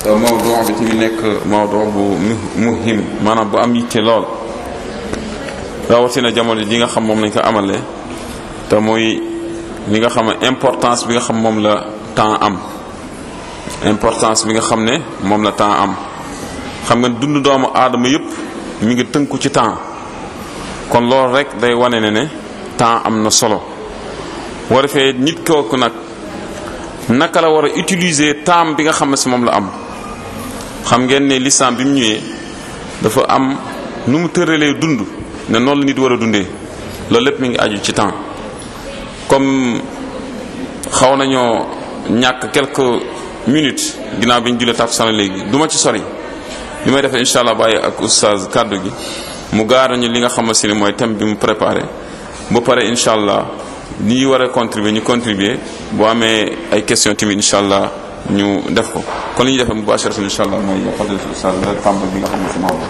mawduu bi ci nekk mawduu bu muhim maanaam bu am yitte lool rawatina jamono ji nga xam moom lañ ko amalee te muy li nga xam ne importance bi nga xam moom la temps am importance bi nga xam ne moom la temps am xam nga dund doomu aadama yépp mi ngi tënku ci temps kon loolu rek day wane ne ne temps am na solo war defee nit kooku nag naka la war a utiliser temps bi nga xam ne si moom la am xam ngeen ne lislaam bi mu ñëwee dafa am nu mu tëralee dund ne noonu la nit war a dundee loolu lépp mi ngi aju ci temps comme xaw nañoo ñàkk quelques minutes ginnaaw bi ñu julee tàkkusaan léegi du ma ci sori li may defee incha allah bàyyi ak oustaz kàddu gi mu gaara ñu li nga xam si ne mooy thème bi mu préparé ba pare incha allah ñi war a contribuer ñu contribuer boo amee ay question tamit incha allah ñu def ko kon li ñuy defee mubasharatan incha allah mooy fadilatu oustaz nga tàmbal bi nga xam ne si Maodo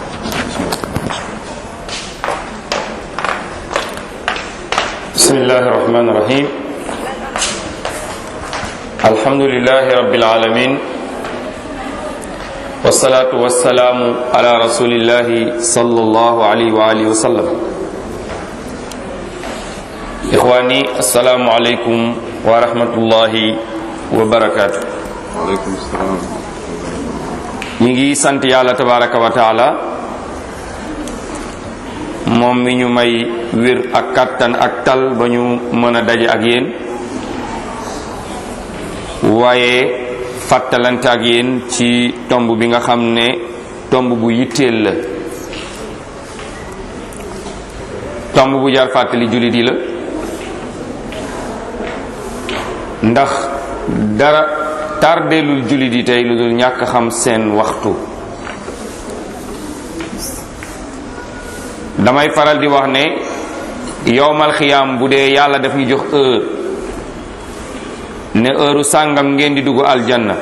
bismillahi rahmani rahim alhamdulilahi rabbil alamin wasalaatu wasalaamu ala rasulillahi sallallahu alayhi wa alihi wa sallam ixwaani asalaamu aleykum wa rahmatullahi wa barakaatu waaleykum salaam ñi ngi sant yàlla tabaraka wa taala moom mi ñu may wér ak kàttan ak tal ba ñu mën a daje ak yéen waaye fàttalante ak yéen ci tomb bi nga xam ne tomb bu yitteel la tomb bu jar fàttali jullit yi la ndax dara tardeelul jullit yi tey lu dul ñàkk xam seen waxtu damay faral di wax ne yowmal xiyaam bu dee yàlla daf ñu jox heure ne heure sàngam ngeen di dugg aljanna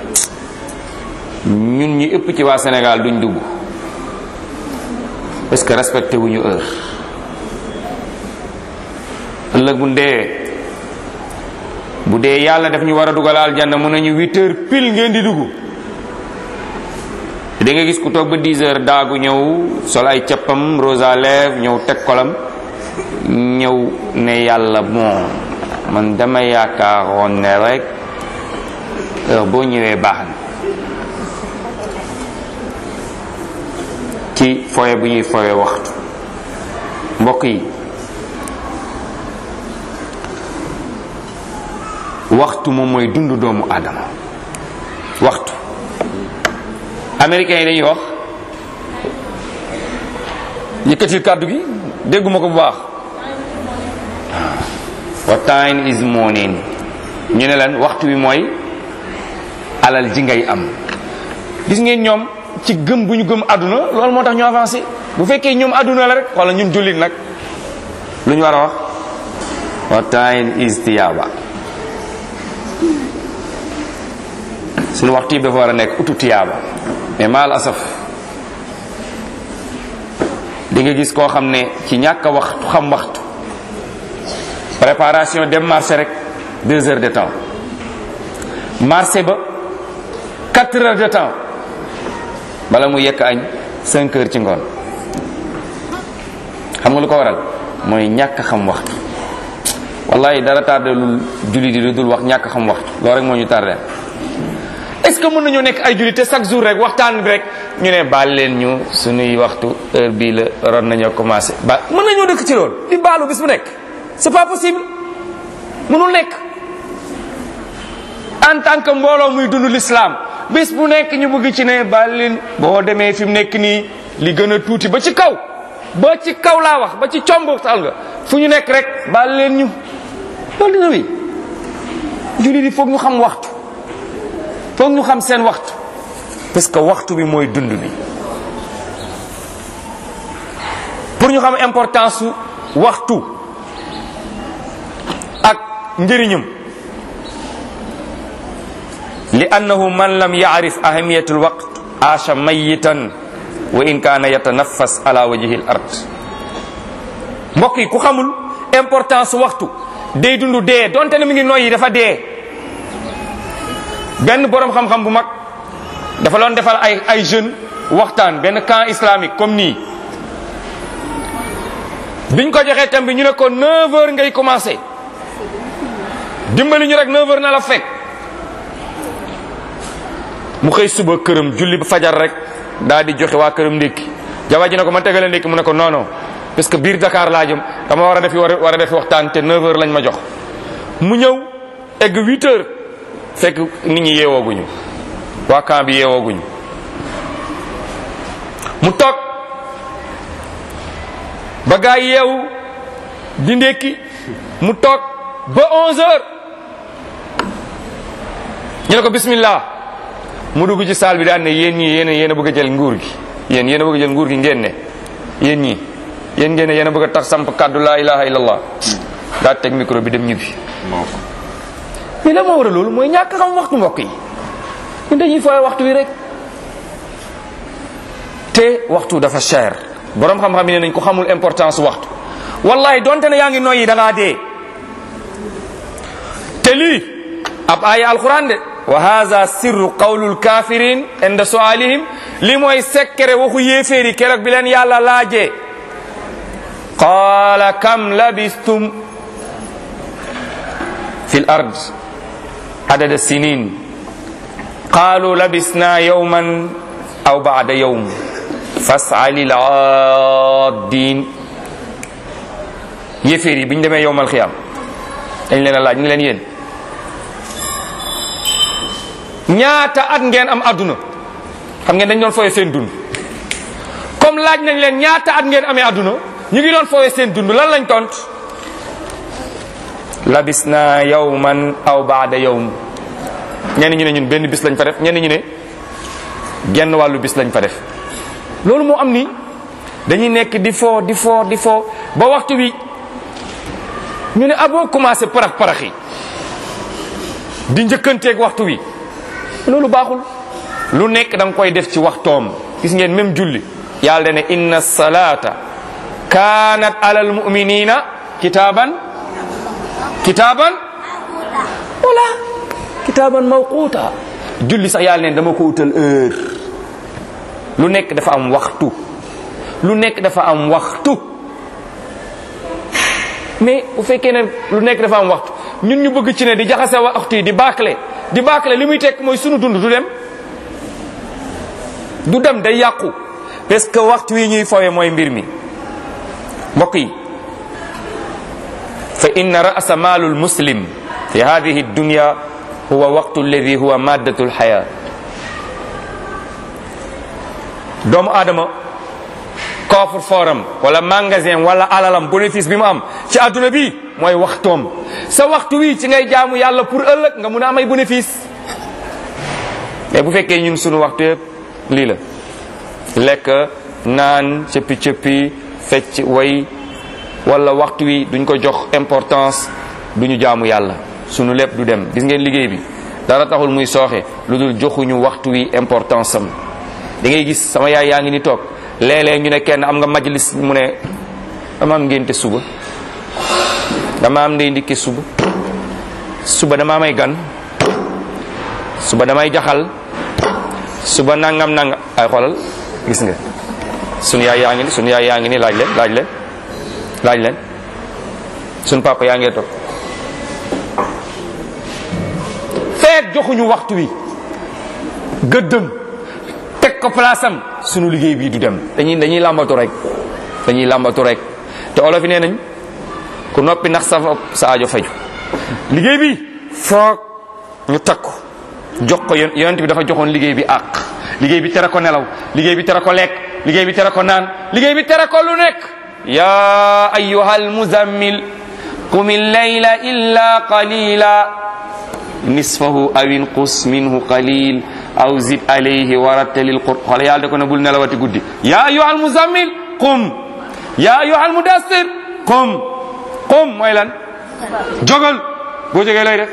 ñun ñi ëpp ci waa Sénégal duñ dugg parce que respecté wuñu heure ëllëg bu ndee bu dee yàlla daf ñu war a dugal aljanna mën nañu huit heures pile ngeen di dugg da nga gis ku toog ba 10 heures daagu ñëw sol ay cappam rose à lèvres ñëw teg kolam ñëw ne yàlla bon man dama yaakaaroon ne rek heure boo ñëwee baax na ci foye bu ñuy foye waxtu mbokk yi waxtu moom mooy dundu doomu aadama waxtu américains yi dañuy wax yëkkatil kàddu gi dégguma ko bu baax what time is morning ñu ne leen waxtu bi mooy alal ji ngay am gis ngeen ñoom ci gëm bu ñu gëm àdduna loolu moo tax ñu avancé bu fekkee ñoom àdduna la rek wala ñun jullit nag lu ñu war a wax what time is tiyaaba suñu waxtu yi dafa war a nekk utu tiyaaba mais maal asaf di nga gis koo xam ne ci ñàkk a waxtu xam waxtu préparation dem marché rek deux heures de temps marché ba quatre heures de temps bala mu yekk añ cinq heures ci ngoon xam nga lu ko waral mooy ñàkk xam waxtu wallahi dara tardelul julli di lu dul wax ñàkk xam waxtu loolu rek moo ñu tardé est-ce que mën nañoo nekk ay jullit te chaque jour rek waxtaan bi rek ñu ne baal leen ñu suñuy waxtu heure bii la ron nañoo commencé ba mën nañoo dëkk ci loolu di baalu bis bu nekk c'est pas possible mënul nekk en tant que mbooloo muy dund l'islam bis bu nekk ñu bëgg ci ne baal leen boo demee fi mu nekk nii li gën a tuuti ba ci kaw ba ci kaw laa wax ba ci comb tal nga fu ñu nekk rek baal leen ñu loolu dina wi jullit yi foog ñu xam waxtu foog ñu xam seen waxtu parce que waxtu bi mooy dund bi pour ñu xam importance su waxtu ak njëriñam li annahu man lam yaarif ahamiyatu alwaqt aasha mayitan wa in kaana yatanaffas ala wajhi al ard mbokk yi ku xamul importance su waxtu day dund dee donte ne mi ngi noyyi dafa dee benn boroom xam-xam bu mag dafa doon defal ay ay jeunes waxtaan benn camp islamique comme nii biñ ko joxee thème bi ñu ne ko 9h ngay commencé dimbali ñu rek 9h na la fekk mu xëy suba këram julli ba fajar rek daal di joxe waa këram ndékki jabar ji ne ko ma tegale ndékki mu ne ko non non parce que biir Dakar laa jëm dama war a defi war a war a defi waxtaan te 9h lañ ma jox mu ñëw egg 8h fekk nit ñi yeewooguñu waa camp bi yeewooguñu mu toog ba gaa yeewu di ndékki mu toog ba 11h ñu ne ko bismillah mu dugg ci saal bi daan ne yéen ñii yéen a yéen a bëgg a jël nguur gi yéen yéen a bëgg a jël nguur gi ngeen ne yéen ñii yéen ngeen ne yéen a bëgg a tax samp kàddu laa ilaha illallah daa teg micro bi dem ñibbi mais la moo war a loolu mooy ñàkk xam waxtu mbokk yi ñun dañuy fooy waxtu wi rek te waxtu dafa cher borom xam-xam yi ne nañ ko xamul importance waxtu wallahi donte ne yaa ngi noyyi da ngaa dee te lii ab aaya alquran de wa hadha sirru qawlul kafirin inda sualihim li mooy sekkere waxu yéeféeri keroog bi leen yàlla laajee qaala kam labistum fi l ard adada sinin qaalu labisna yawman aw ba'da yawm fas'alil aaddiin yéeféer yi bi ñu demee yowmal xiyaam dañ leen a laaj ni leen yéen ñaata at ngeen am adduna xam ngeen dañ doon fooye seen dund comme laaj nañ leen ñaata at ngeen amee adduna ñu ngi doon fooye seen dund lan lañ tont labisna yawman aw baada yawm ñenn ñu ne ñun benn bis lañ fa def ñenn ñu ne genn wàllu bis lañ fa def loolu moo am ni dañuy nekk di foo di foo di foo ba waxtu wi ñu ne aboo commencé parax parax yi di njëkkanteeg waxtu wi loolu baaxul lu nekk da nga koy def ci waxtoom gis ngeen même julli yàlla ne inna salata kanat alal muminina kitaaban kitaaban wala kitaaban mawquta julli sax yàlla ne dama ko utal heure lu nekk dafa am waxtu lu nekk dafa am waxtu mais bu fekkee ne lu nekk dafa am waxtu ñun ñu bëgg ci ne di jaxase waxtu yi di baakale di baakale li muy tekk mooy sunu dund du dem du dem day yàqu parce que waxtu yi ñuy fowe mooy mbir mi mbokk yi fa inna ra'sa maalul muslim fi hadihi dunya huwa waqtu alladi huwa maddatu lxaya doomu aadama coffre forum wala magasin wala alalam bénéfice bi mu am ci adduna bi mooy waxtoom sa waxtu wi ci ngay jaamu yàlla pour ëllëg nga mun a am ay bénéfice mais bu fekkee ñun sunu waxtu yëpp lii la lekk naan cëppi cëppi fecc way wala waxtu wi duñ ko jox importance duñu jaamu yàlla sunu lépp du dem gis ngeen liggéey bi dara taxul muy sooxe lu dul joxuñu waxtu wi importance am da ngay gis sama yaay yaa ngi ni toog léeg-léeg ñu ne kenn am nga majlis mu ne dama am ngénte suba dama am ndey ndikke suba suba dama may gan suba damay jaxal suba nangam nangam ay xoolal gis nga sunu yaay yaa ngi ni sunu yaay yaa ngi ni laaj leen laaj leen laaj leen sunu papa yaa ngee toog feet joxuñu waxtu wi gëddëm teg ko place am sunu liggéey bii du dem dañuy dañuy làmbatu rek dañuy làmbatu rek te olof yi nee nañ ku noppi ndax sa sa aajo faju liggéey bi foog ñu takku jox ko yon yonent bi dafa joxoon liggéey bi àq liggéey bi tere ko nelaw liggéey bi tere ko lekk liggéey bi tere ko naan liggéey bi tere ko lu nekk ya ayyuhal muzammil qum illayla illa qalila nisfahu aw inqus minhu qalil aw zid alayhi warattalil qur xool yàlla da ko ne bul nelawati guddi ya ayyuhal muzammil qum ya ayyuhal mudassir qum qum mooy lan jógal boo jógee lay def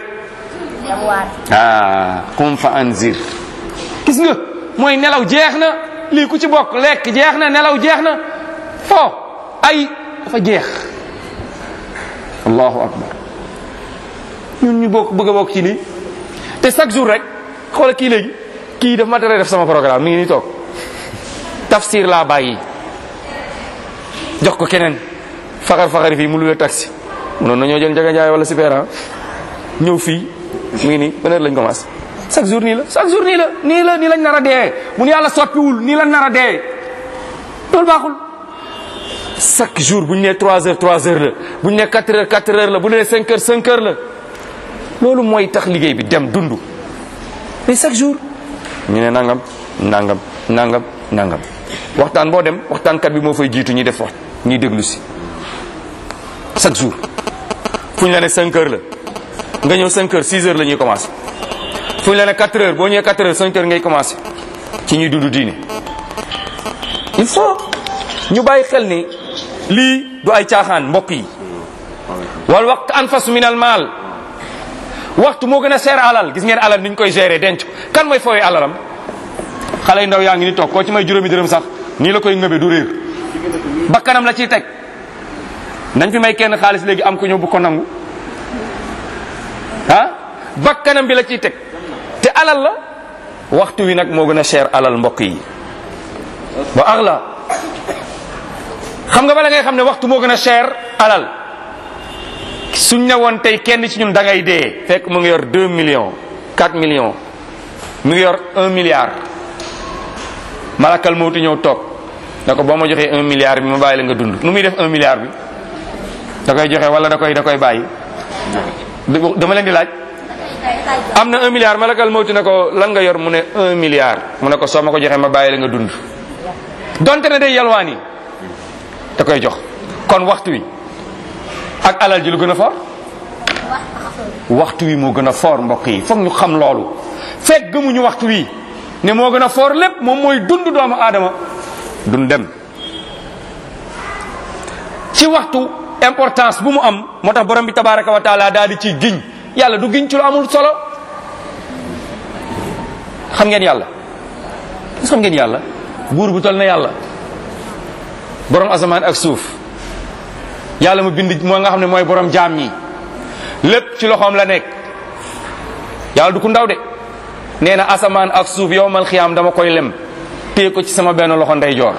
ah qum fa anzir gis nga mooy nelaw jeex na lii ku ci bokk lekk jeex na nelaw jeex na fo ay dafa jeex allahu akbar ñun ñu bokk bëgg a bokk ci lii te chaque jour rek xoola kii léegi kii daf ma tere def sama programme mi ngi nii toog tafsir laa bàyyi jox ko keneen faxar faxari fii mu luwee taxi munoon na ñoo jël Njaga Njaay wala super ñëw fii mu ngi nii ban heure lañ commencé chaque jour nii la chaque jour nii la nii la nii lañ nar a dee mun yàlla soppiwul nii la nar a dee loolu baaxul chaque jour bu ñu nee 3 heures 3 heures la bu ñu nee 4 heures 4 heures la bu ñu nee 5 heures 5 heures la loolu mooy tax liggéey bi dem dund mais chaque jour ñu ne nangam nangam nangam nangam waxtaan boo dem waxtaankat bi moo fay jiitu ñuy def wax ñuy déglu si chaque jour fu ñu la ne 5 heures la nga ñëw 5 heures 6 heures la ñuy commencé fu ñu la ne 4 heures boo ñëwee 4 heures 5 heures ngay commencé ci ñuy dund diine il faut ñu bàyyi xel ni lii du ay caaxaan mbokk yi wal waxtu anfasu min al maal waxtu moo gën a seer alal gis ngeen alal ni ñu koy gérer denc kan mooy fooy alalam xale yu ndaw yaa ngi ni toog koo ci may juróomi dërëm sax nii la koy ngëbe du réer bakkanam la ciy teg nañ fi may kenn xaalis léegi am ko ñëw bu ko nangu ah bakkanam bi la ciy teg te alal la waxtu wi nag moo gën a cher alal mbokk yi ba axla xam nga bala ngay xam ne waxtu moo gën a cher alal suñ ne woon tey kenn ci ñun da ngay dee fekk mu ngi yor 2 millions 4 millions mu ngi yor 1 milliard malakal mawti ñëw toog ne ko boo ma joxee 1 milliard bi ma bàyyi la nga dund nu muy def 1 milliard bi da koy joxe wala da koy da koy bàyyi dama leen di laaj am na 1 milliard malakal mawti ne ko lan nga yor mu ne 1 milliard mu ne ko soo ma ko joxee ma bàyyi la nga dund donte ne day yalwaan yi da koy jox kon waxtu wi ak alal ji lu gën a fort waxtu wi moo gën a fort mbokk yi foog ñu xam loolu fekk gëmuñu waxtu wi ne moo gën a fort lépp moom mooy dund doomu aadama dund dem ci waxtu importance bu mu am moo tax borom bi tabaraka wa taala daal di ci giñ yàlla du giñ ci lu amul solo xam ngeen yàlla gis xam ngeen yàlla buur bu tol na yàlla borom asamaan ak suuf yàlla mu bind moo nga xam ne mooy borom jaam ñi lépp ci loxoom la nekk yàlla du ku ndaw de nee na asamaan ak suuf yow mal xiyaam dama koy lem téye ko ci sama benn loxo ndeyjoor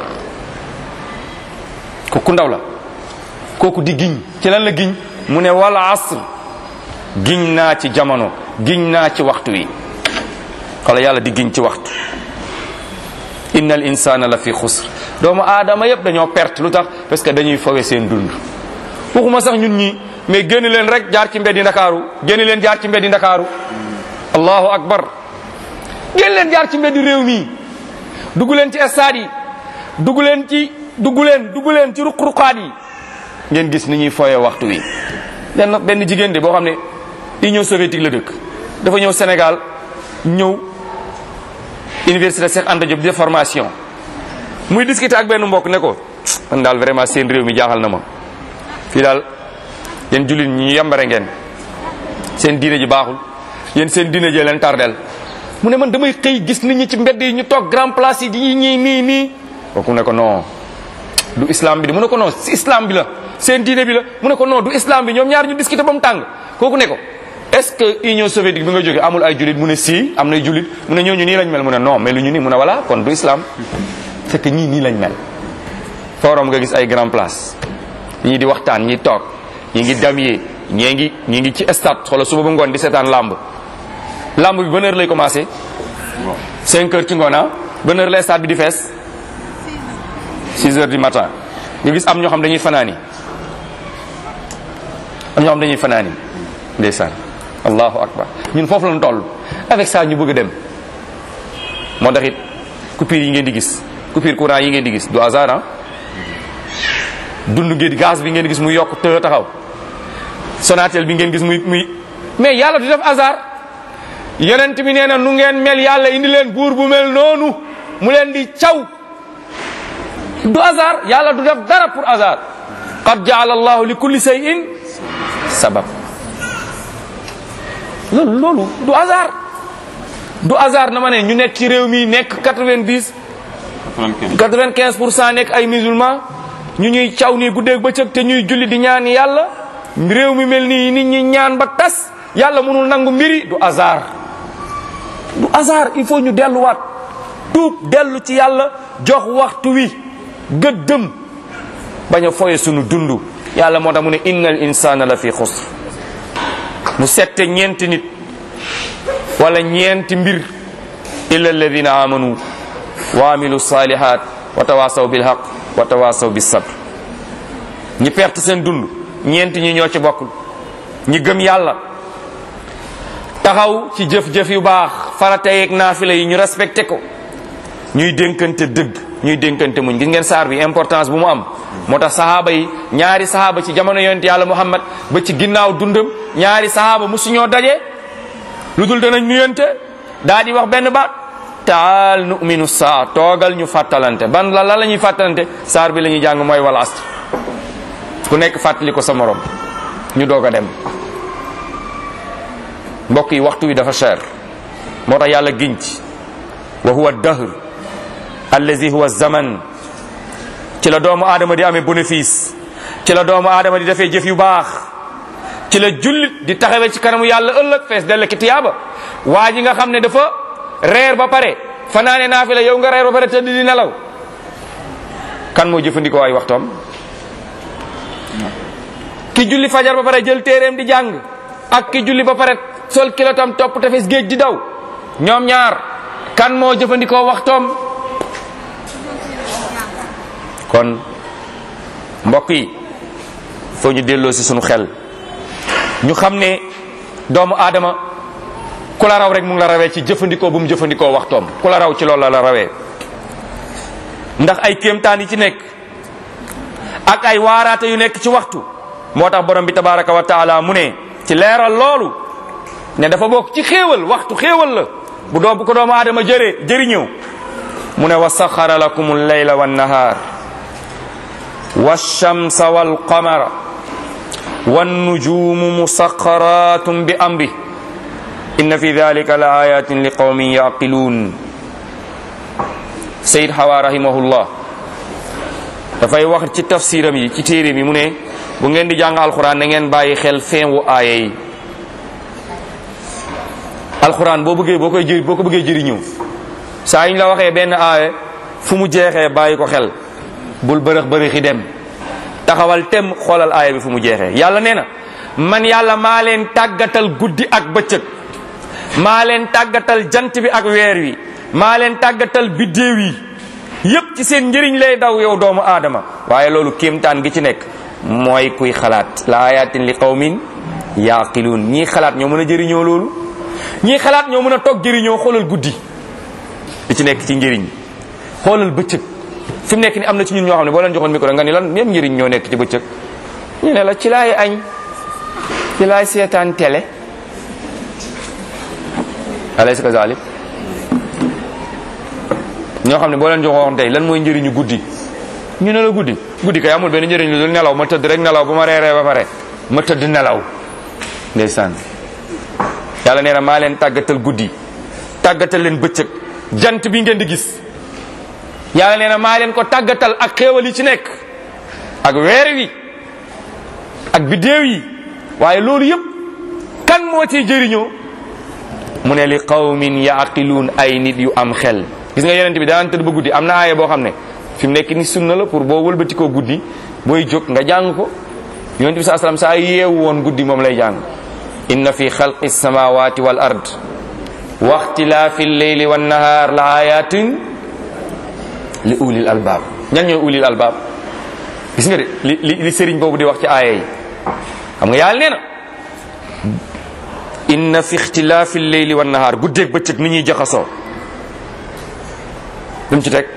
ko ku ndaw la kooku di giñ ci lan la giñ mu ne wala asr giñ naa ci jamono giñ naa ci waxtu wi xala yàlla di giñ ci waxtu inna al insana la fi xusr doomu aadama yépp dañoo perte lu tax parce que dañuy fowe seen dund waxuma sax ñun ñi mais génn leen rek jaar ci mbeddi ndakaaru génn leen jaar ci mbeddi ndakaaru allahu akbar génn leen jaar ci mbeddi réew mi dugg leen ci stade yi dugg leen ci dugg leen dugg leen ci ruq-ruqaat yi ngeen gis ni ñuy fowe waxtu wi benn benn jigéen de boo xam ne Union soviétique la dëkk dafa ñëw Sénégal ñëw université Cheikh Anta Diop de formation muy discuter ak benn mbokk ne ko man daal vraiment seen réew mi jaaxal na ma fii daal yéen jullit ñi yambare ngeen seen diine ji baaxul yéen seen diine ji leen tardel mu ne man damay xëy gis nit ñi ci mbedd yi ñu toog grand place yi di ñii nii nii kooku ne ko non du islam bi de mu ne ko non si islam bi la seen diine bi la mu ne ko non du islam bi ñoom ñaar ñu discuter ba mu tàng kooku ne ko est-ce que Union soviétique bi nga jógee amul ay jullit mu ne si am nay jullit mu ne ñooñu nii lañ mel mu ne non mais lu ñu nii mu ne voilà kon du islam fekk ñii nii lañ mel forum nga gis ay grand place ñii di waxtaan ñi toog ñi ngi damyee ñii ngi ñi ngi ci stade xoolal suba ba ngoon di seetaan lamb lamb bi ban heure lay commencé 5 heures ci ngoon ah ban heure la stade bi di fees 6 heures du matin nga gis am ñoo xam dañuy fanaani am ñoo xam dañuy fanaani ndeysaan allahu akbar ñun foofu lañ toll avec ça ñu bëgg a dem moo tax it coupure yi ngeen di gis coupure courant yi ngeen di gis du hasard ah dund ngeen gaz bi ngeen gis muy yokk të taxaw Sonatel bi ngeen gis muy muy mais yàlla du def hasard yonent bi nee na nu ngeen mel yàlla indi leen buur bu mel noonu mu leen di caw du hasard yàlla du def dara pour hasard qad jaala allahu li kulli shay'in sabab loolu loolu du hasard du hasard na ma ne ñu nekk ci réew mi nekk 90 95 pour cent nekk ay musulman ñu ñuy caw nii guddeeg bëccëg te ñuy julli di ñaan yàlla réew mi mel nii nit ñi ñaan ba tas yàlla mënul nangu mbiri du hasard du hasard il faut ñu delluwaat tuub dellu ci yàlla jox waxtu wi gëddëm bañ a foye sunu dund yàlla moo tax mu ne innal insana la fi xusr mu sette ñeenti nit wala ñeenti mbir illa alladina amanu wa amilu salihat wa tawasaw bil haq wa tawasaw bis sabr ñi perte seen dund ñeenti ñi ñoo ci bokkul ñi gëm yàlla taxaw ci jëf-jëf yu baax farata yeeg naafila yi ñu respecté ko ñuy dénkante dëgg ñuy dénkante muñ gis ngeen saar bi importance bu mu am moo tax sahaaba yi ñaari sahaaba ci jamono yonent yàlla muhammad ba ci ginnaaw dundam ñaari sahaaba musuñoo daje lu dul danañ nuyante daa di wax benn baat taal nu'minu saa toogal ñu fàttalante ban la la la ñuy fàttalante saar bi la ñuy jàng mooy wal asr ku nekk fàttali ko sa morom ñu doog a dem mbokk yi waxtu wi dafa cher moo tax yàlla giñ ci wa huwa dahr allazi huwa zaman ci la doomu aadama di amee bénéfice ci la doomu aadama di defee jëf yu baax ci la jullit di taxawee ci kanamu yàlla ëllëg fees dell ki tiyaaba waa ji nga xam ne dafa reer ba pare fanaane naafila yow nga reer ba pare tëdd di nelaw kan moo jëfandikoo ay waxtoom ki julli fajar ba pare jël téeréem di jàng ak ki julli ba pare sol kilotam topp tefes géej di daw ñoom ñaar kan moo jëfandikoo waxtoom kon mbokk yi foo ñu delloo si sunu xel ñu xam ne doomu aadama ku la raw rek mu ngi la rawee ci jëfandikoo bu mu jëfandikoo waxtoom ku la raw ci loolu la la rawee ndax ay kéemtaan yi ci nekk ak ay waaraate yu nekk ci waxtu moo tax borom bi tabaraka wa taala mu ne ci leeral loolu ne dafa bokk ci xéewal waxtu xéewal la bu doom bu ko doomu aadama jëree jëriñëw mu ne wa saxara lakum al-layla wan-nahar wash-shamsa wal-qamara wan-nujumu musaxxaratum bi amri inna fi dhalika la ayatin li qawmin yaqilun Sayyid Hawa rahimahullah dafay wax ci tafsiram yi ci téere mi mu ne bu ngeen di jàng alxuraan na ngeen bàyyi xel fin wu aaya yi alxuraan boo bëggee boo koy jëri boo ko bëggee jëriñëw saa yi ñu la waxee benn aaya fu mu jeexee bàyyi ko xel bul bërëx bërëxi dem taxawal tem xoolal aaya bi fu mu jeexee yàlla nee na man yàlla maa leen tàggatal guddi ak bëccëg maa leen tàggatal jant bi ak weer wi maa leen tàggatal biddéew yi yépp ci seen njëriñ lay daw yow doomu aadama waaye loolu kéemtaan gi ci nekk mooy kuy xalaat la ayatin li qawmin yaqiluun ñii xalaat ñoo mën a jëriñoo loolu ñii xalaat ñoo mën a toog jëriñoo xoolal guddi li ci nekk ci njëriñ xoolal bëccëg fi mu nekk ni am na ci ñun ñoo xam ne boo leen joxoon micro nga ni lan même njëriñ ñoo nekk ci bëccëg ñu ne la ci laay añ ci laay seetaan télé alaysa kazalik ñoo xam ne boo leen joxoon tey lan mooy njëriñu guddi ñu ne la guddi guddi kay amul benn njëriñ lu dul nelaw ma tëdd rek nelaw ba ma reeree ba pare ma tëdd nelaw ndeysaan yàlla nee na maa leen tàggatal guddi tàggatal leen bëccëg jant bi ngeen di gis yàlla nee na maa leen ko tàggatal ak xéewal yi ci nekk ak weer wi ak biddéew yi waaye loolu yëpp kan moo ciy jëriñoo mu ne li qawmin yaqiluun ay nit yu am xel gis nga yonent bi daan tëdd ba guddi am na aaya boo xam ne fi mu nekk ni sunna la pour boo wëlbati koo guddi booy jóg nga jàng ko yonent bi saa salaam saa yeewu woon guddi moom lay jàng inna fi xalqi samawati wal ard wa ixtilaafi lleyli wan nahaar la ayatin li ulil albaab ñan ñooy ulil albaab gis nga de li li li sëriñ boobu di wax ci aaya yi xam nga yàlla nee na inna fi ixtilaafi lleyli wan nahaar guddeeg bëccëg ni ñuy jaxasoo lu mu ci teg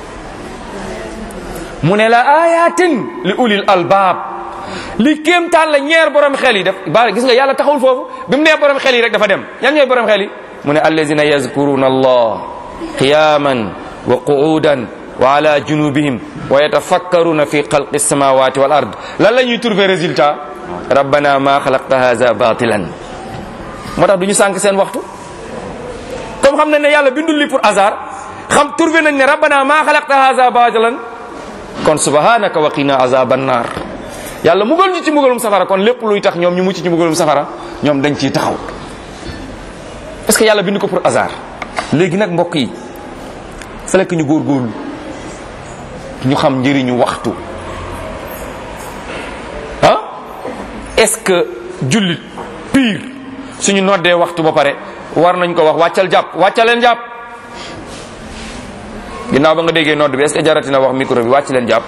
mu ne la ayatin li ulil albaab li kéemtaan la ñeer borom xel yi def ba gis nga yàlla taxawul foofu bi mu nee borom xel yi rek dafa dem ñan ñooy borom xel yi mu ne allazina yazkuruna allah qiyaman wa qu'udan wa ala junubihim wa yatafakkaruna fi xalqi samawati wal ard lan la ñuy trouver résultat rabbana ma xalaqta haza batilan moo tax du ñu sànq seen waxtu comme xam nañ ne yàlla bindul li pour hasard xam trouvé nañ ne rabbana ma xalaqta haza batilan kon subhanaka wa qina azaban nar yàlla mugal ñu ci mugalum safara kon lépp luy tax ñoom ñu mucc ci mugalum safara ñoom dañ ciy taxaw est-ce que yàlla bind ko pour hasard léegi nag mbokk yi fallait que ñu góorgóorlu ñu xam njëriñu waxtu ah est-ce que jullit pire suñu noddee waxtu ba pare war nañ ko wax wàccal jàpp wàccal leen jàpp ginnaaw ba nga déggee nodd bi est-ce que jaratina wax micro bi wàcc leen jàpp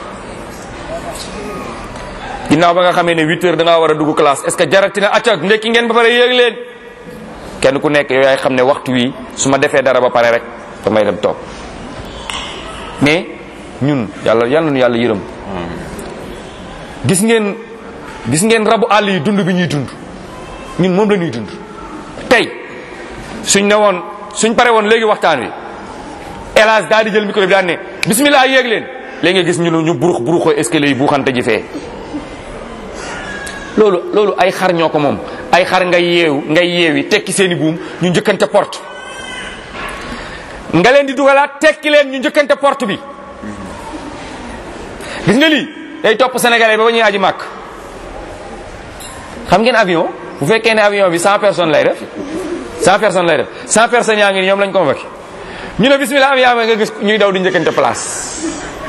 ginnaaw ba nga xamee ne huit heures da ngaa war a dugg classe est-ce que jaratina acca ndekki ngeen ba pare yéeg leen kenn ku nekk yow yaay xam ne waxtu wi su ma defee dara ba pare rek damay dem toog mais ñun yàlla yal nañu yàlla yërëm gis ngeen gis ngeen rabu àll yi dund bi ñuy dund ñun moom la ñuy dund tey suñ ne woon suñ pare woon léegi waxtaan wi hélas daal di jël micro bi daan ne bismillah yéeg leen léegi nga gis ñu ñu burux buruxoo escalier yi buuxante ji fee loolu loolu ay xar ñoo ko moom ay xar ngay yeewu ngay yeewi tekki seeni buum ñu njëkkante porte nga leen di dugalaat tekki leen ñu njëkkante porte bi gis nga lii day topp sénégalais ba ba ñuy aji màkk xam ngeen avion bu fekkee ne avion bi 100 personnes lay def 100 personnes lay def 100 personnes yaa ngi ni ñoom lañ convoqué ñu ne bismillah avion nga gis ñuy daw di njëkkante place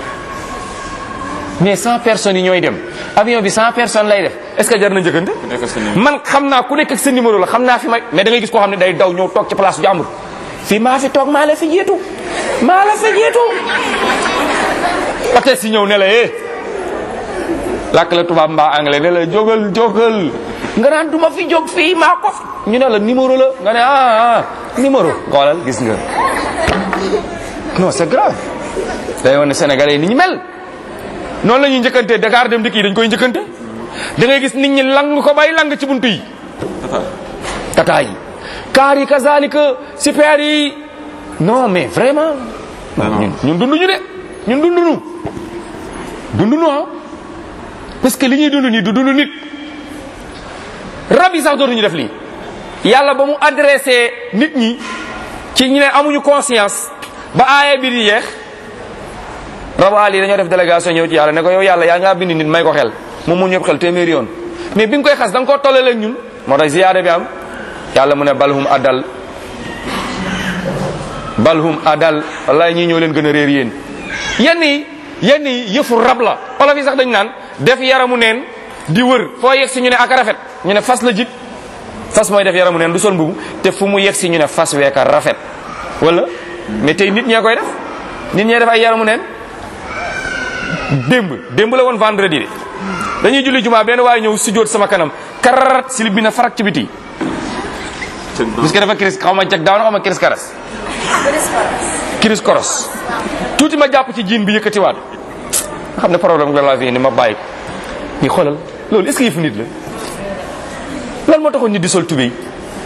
mais 100 personnes yi ñooy dem avion bi 100 personnes lay def est ce que jar na njëkkante man xam naa ku nekk ak sa numéro la xam naa fi may mais da ngay gis koo xam ne day daw ñëw toog ci place bu jàmbur fii maa fi toog maa la fi jiitu maa la fi jiitu peut si ñëw ne la eh làkk la tubaab mbaa anglais ne la jógal jógal nga naan du ma fi jóg fii maa ko ñu ne la numéro la nga ne ah ah numéro xoolal gis nga non c'est grave day wane sénégalais ni ñu mel noonu la ñuy njëkkante Dakar dem dikk yi dañ koy njëkkante da ngay gis nit ñi lang ko bay lang ci buntu yi tata yi kaar yi kazalika super yi non mais vraiment ñun ñun dunduñu de ñun dunduñu dunduñu ah parce que li ñuy dund nii du dund nit rab yi sax dootuñu def lii yàlla ba mu adressé nit ñi ci ñu ne amuñu conscience ba aaya bi di yeex rabu àll yi dañoo def délégation ñëw ci yàlla ne ko yow yàlla yaa ngaa bind nit may ko xel moom mu ñëpp xel téeméeri yoon mais bi nga koy xas da nga koo tollale ak ñun moo tax ziyaada bi am yàlla mu ne balhum adal balhum adal wallahi ñii ñoo leen gën a réer yéen yenn yi yenn yi yëfu rab la olof yi sax dañ naan def yaramu neen di wër foo yegg si ñu ne ak rafet ñu ne fas la jik fas mooy def yaramu neen du sol mbubu te fu mu yegg si ñu ne fas weeka rafet wala mais tey nit ñee koy def nit ñee def ay yaramu neen démb démb la woon vendredi de dañuy julli jumaa benn waaye ñëw sujjóot sama kanam kararat silib bi na farak ci biti parce que dafa kiris xaw ma jag daaw na xaw ma kiris karas kiris koros tuuti ma jàpp ci jiin bi yëkkatiwaat nga xam ne problème la laa fi indi ma bàyyi ko ngi xoolal loolu est-ce que yëfu nit la lan moo taxoon nit di sol tubéy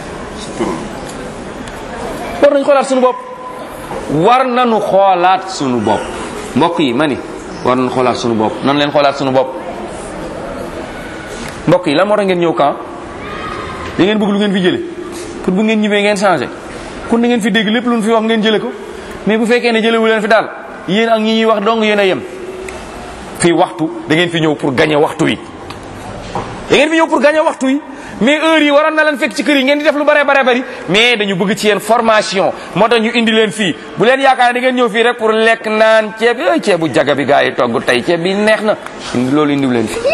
war nañ xoolaat suñu bopp war nañu xoolaat suñu bopp mbokk yi ma ni war nañu xoolaat suñu bopp nan leen xoolaat suñu bopp mbokk yi lan moo tax ngeen ñëw camp da ngeen bëgg lu ngeen fi jële pour bu ngeen ñibbee ngeen changé kon da ngeen fi dégg lépp lu ñu fi wax ngeen jële ko mais bu fekkee ne jëlewu leen fi daal yéen ak ñi ñuy wax dong yéen a yem fii waxtu da ngeen fi ñëw pour gagner waxtu wi da ngeen fi ñëw pour gagner waxtu wi mais heure yi waroon na leen fekk ci kër yi ngeen di def lu bare bare bari mais dañu bëgg ci yéen formation moo tax ñu indi leen fii bu leen yaakaar da ngeen ñëw fii rek pour lekk naan ceeb yooyu ceebu jaga bi gaa yi togg tey ceeb bi neex na indi loolu indiw leen fi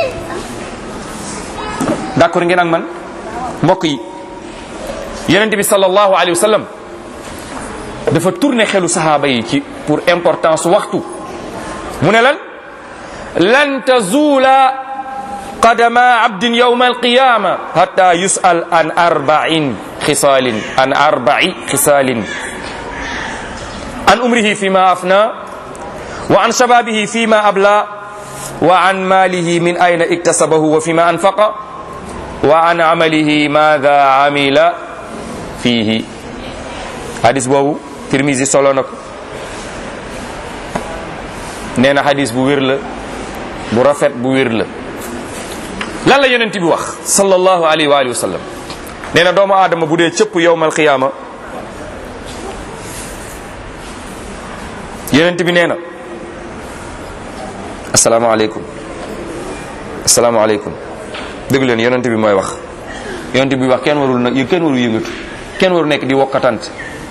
d'accord ngeen ak man mbokk yi yonente bi sallallahu alayhi wa sallam dafa tourné xelu sahaaba yi ci pour importance waxtu mu ne lan lan tazula qadama abdin yawma alqiyama hatta yusal an arba'in khisalin an arba'i khisalin an umrihi fima afna wa an shababihi fima abla wa an malihi min ayna iktasabahu wa fima anfaqa wa an amalihi madha amila fihi hadis boobu tirmisi solo na ko nee na hadis bu wér la bu rafet bu wér la lan la yonent bi wax sallallahu alayhi wa alihi wa sallam nee na doomu aadama bu dee cëpp yowmal qiyaama yonent bi nee na asalaamaaleykum asalaamaaleykum dégg leen yonent bi mooy wax yonent bi wax kenn warul nag kenn warul yëngatu kenn waru nekk di wokkatante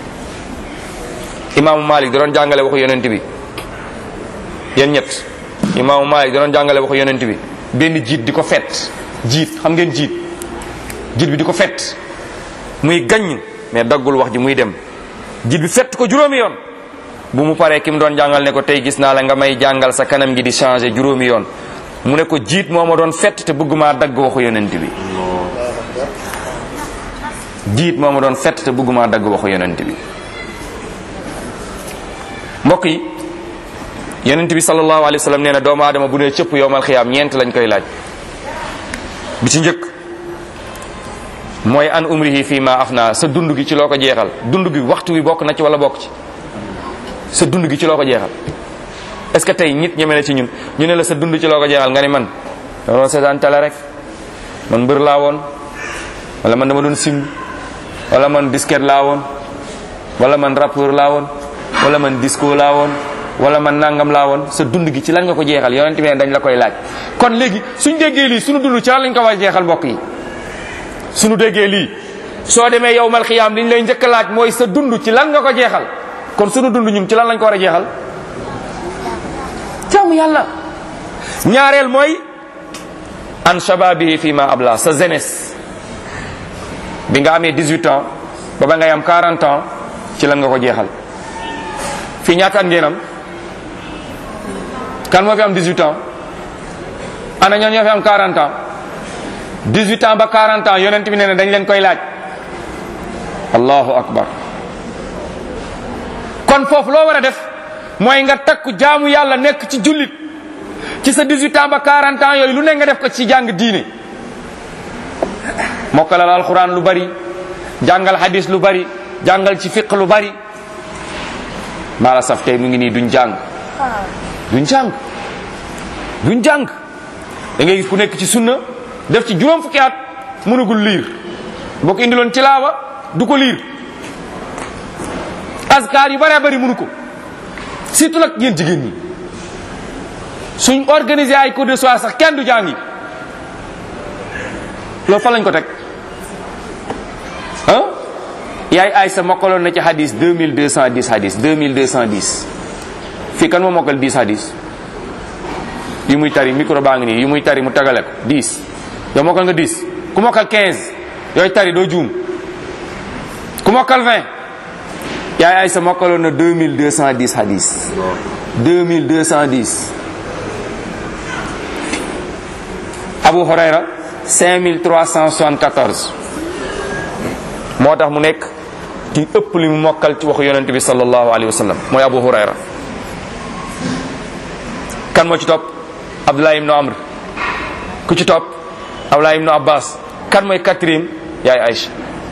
imaamu Malik da doon jàngale waxu yonent bi yéen ñett imaamu Malik da doon jàngale waxu yonent bi benn jiit di ko fet jiit xam ngeen jiit jiit bi di ko fet muy gaññ mais daggul wax ji muy dem jiit bi fett ko juróomi yoon bu mu paree ki mu doon jàngal ne ko tey gis naa la nga may jàngal sa kanam gi di changé juróomi yoon mu ne ko jiit moo ma doon fett te bëgguma dagg waxu yonent bi jiit moo ma doon fett te bëgguma dagg waxu yonent bi mbokk yi yonent bi sallallahu alayhi wa sallam nee na doomu aadama bu ne cëpp yowmal xiyaam ñeent lañ koy laaj bi ci njëkk mooy an umrihi fii ma afna sa dund gi ci loo ko jeexal dund gi waxtu wi bokk na ci wala bokk ci sa dund gi ci loo ko jeexal est-ce que tey nit ñeme na ci ñun ñu ne la sa dund ci loo ko jeexal nga ni man dama doon seetaan télé rek man mbër laa woon wala man dama doon sim wala man disquette laa woon wala man rappeur laa woon wala man disco laa woon wala man nangam laa woon sa dund gi ci lan nga ko jeexal yonent bi ne dañ la koy laaj kon léegi suñ déggee lii suñu dund ci lan lañ ko war a jeexal mbokk yi suñu déggee lii soo demee yowmal xiyaam liñ lay njëkk a laaj mooy sa dund ci lan nga ko jeexal kon suñu dund ñun ci lan lañ ko war a jeexal jaamu yàlla ñaareel mooy an shababihi fi ma abla sa jeunesse bi nga amee 18 ans ba ba ngay am 40 ans ci lan nga ko jeexal fii ñaata at ngeen am kan moo fi am 18 ans ana ñoo ñoo fi am 40 ans 18 ans ba 40 ans yonent bi nee na dañ leen koy laaj allahu akbar kon foofu loo war a def mooy nga takku jaamu yàlla nekk ci jullit ci sa 18 ans ba 40 ans yooyu lu ne nga def ko ci jàng diine mokkalal alquran lu bari jàngal hadis lu bari jàngal ci fiq lu bari maa la saf tey mu ngi nii duñ jàng duñ jàng duñ jàng da ngay gis ku nekk ci sunna def ci juróom fukki at mënagul liir boo ko indiloon tilaawa du ko liir askar yu bëree bëri mënu ko surtout nag yéen jigéen ñi suñ organiser ay cours de soir sax kenn du jàngi loolu fa lañ ko teg ah yaay Aysa mokkaloon na ci hadis 2210 hadis 2210 fii kan moo mokkal 10 hadis yu muy tari micro baa ngi nii yu muy tari mu tagale ko 10 yow mokkal nga 10 ku mokkal 15 yooyu tari doo juum ku mokkal 20 yaay Aysa mokkaloon na 2210 hadis 2210 Abu Hurayra 5374 moo tax mu nekk ki ëpp li mu mokkal ci waxu yonent bi sallallahu alayhi wa sallam mooy Abu Hurayra kan moo ci topp Abdullah ibnu Amr ku ci topp Abdullah ibnu Abbas kan mooy quatrième yaay Aïcha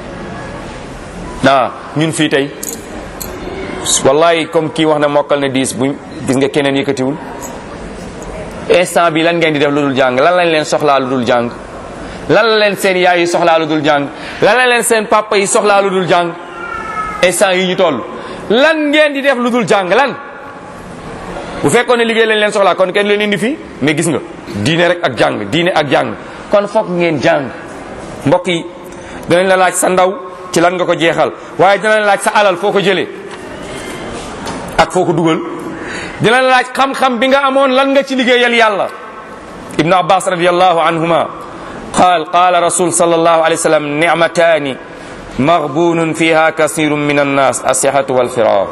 naa ñun fii tey wallahi comme kii wax na mokkal na diis buñ gis nga keneen yëkkatiwul instant bi lan ngeen di def lu dul jàng lan lañ leen soxlaa lu dul jàng lan la leen seen yaay yi soxlaa lu dul jàng lan la leen seen papa yi soxlaa lu dul jàng instant yi ñu toll lan ngeen di def lu dul jàng lan bu fekkoon ne liggéey lañ leen soxlaa kon kenn leen indi fii mais gis nga diine rek ak jàng diine ak jàng kon foog ngeen jàng mbokk yi dinañ la laaj sa ndaw ci lan nga ko jeexal waaye dinañ la laaj sa alal foo ko jëlee ak foo ko dugal dinañ la laaj xam-xam bi nga amoon lan nga ci liggéeyal yàlla ibnu abbas radiallahu anhuma قال قال رسول صلى الله عليه وسلم نعمتان مغبون فيها كثير من الناس الصحة والفراغ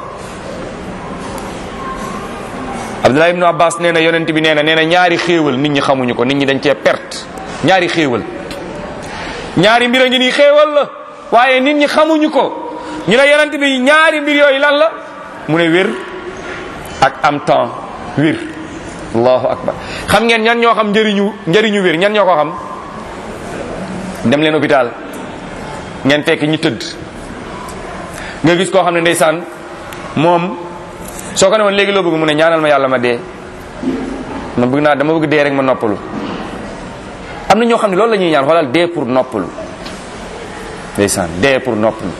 Abdullah ibnu Abbas nee na yonent bi nee na nee na ñaari xéewal nit ñi xamuñu ko nit ñi dañ cee perte ñaari xéewal ñaari mbir a ngi nii xéewal la waaye nit ñi xamuñu ko ñu ne yonent bi ñaari mbir yooyu lan la mu ne wér ak am temps wér allahu akbar xam ngeen ñan ñoo xam njëriñu njëriñu wér ñan ñoo ko xam dem leen hôpital ngeen fekk ñi tëdd nga gis koo xam ne ndeysaan moom soo ko ne woon léegi loo bëgg mu ne ñaanal ma yàlla ma dee ma bëgg naa dama bëgg dee rek ma noppalu am na ñoo xam ne loolu la ñuy ñaan xoolal dee pour noppalu ndeysaan dee pour noppalu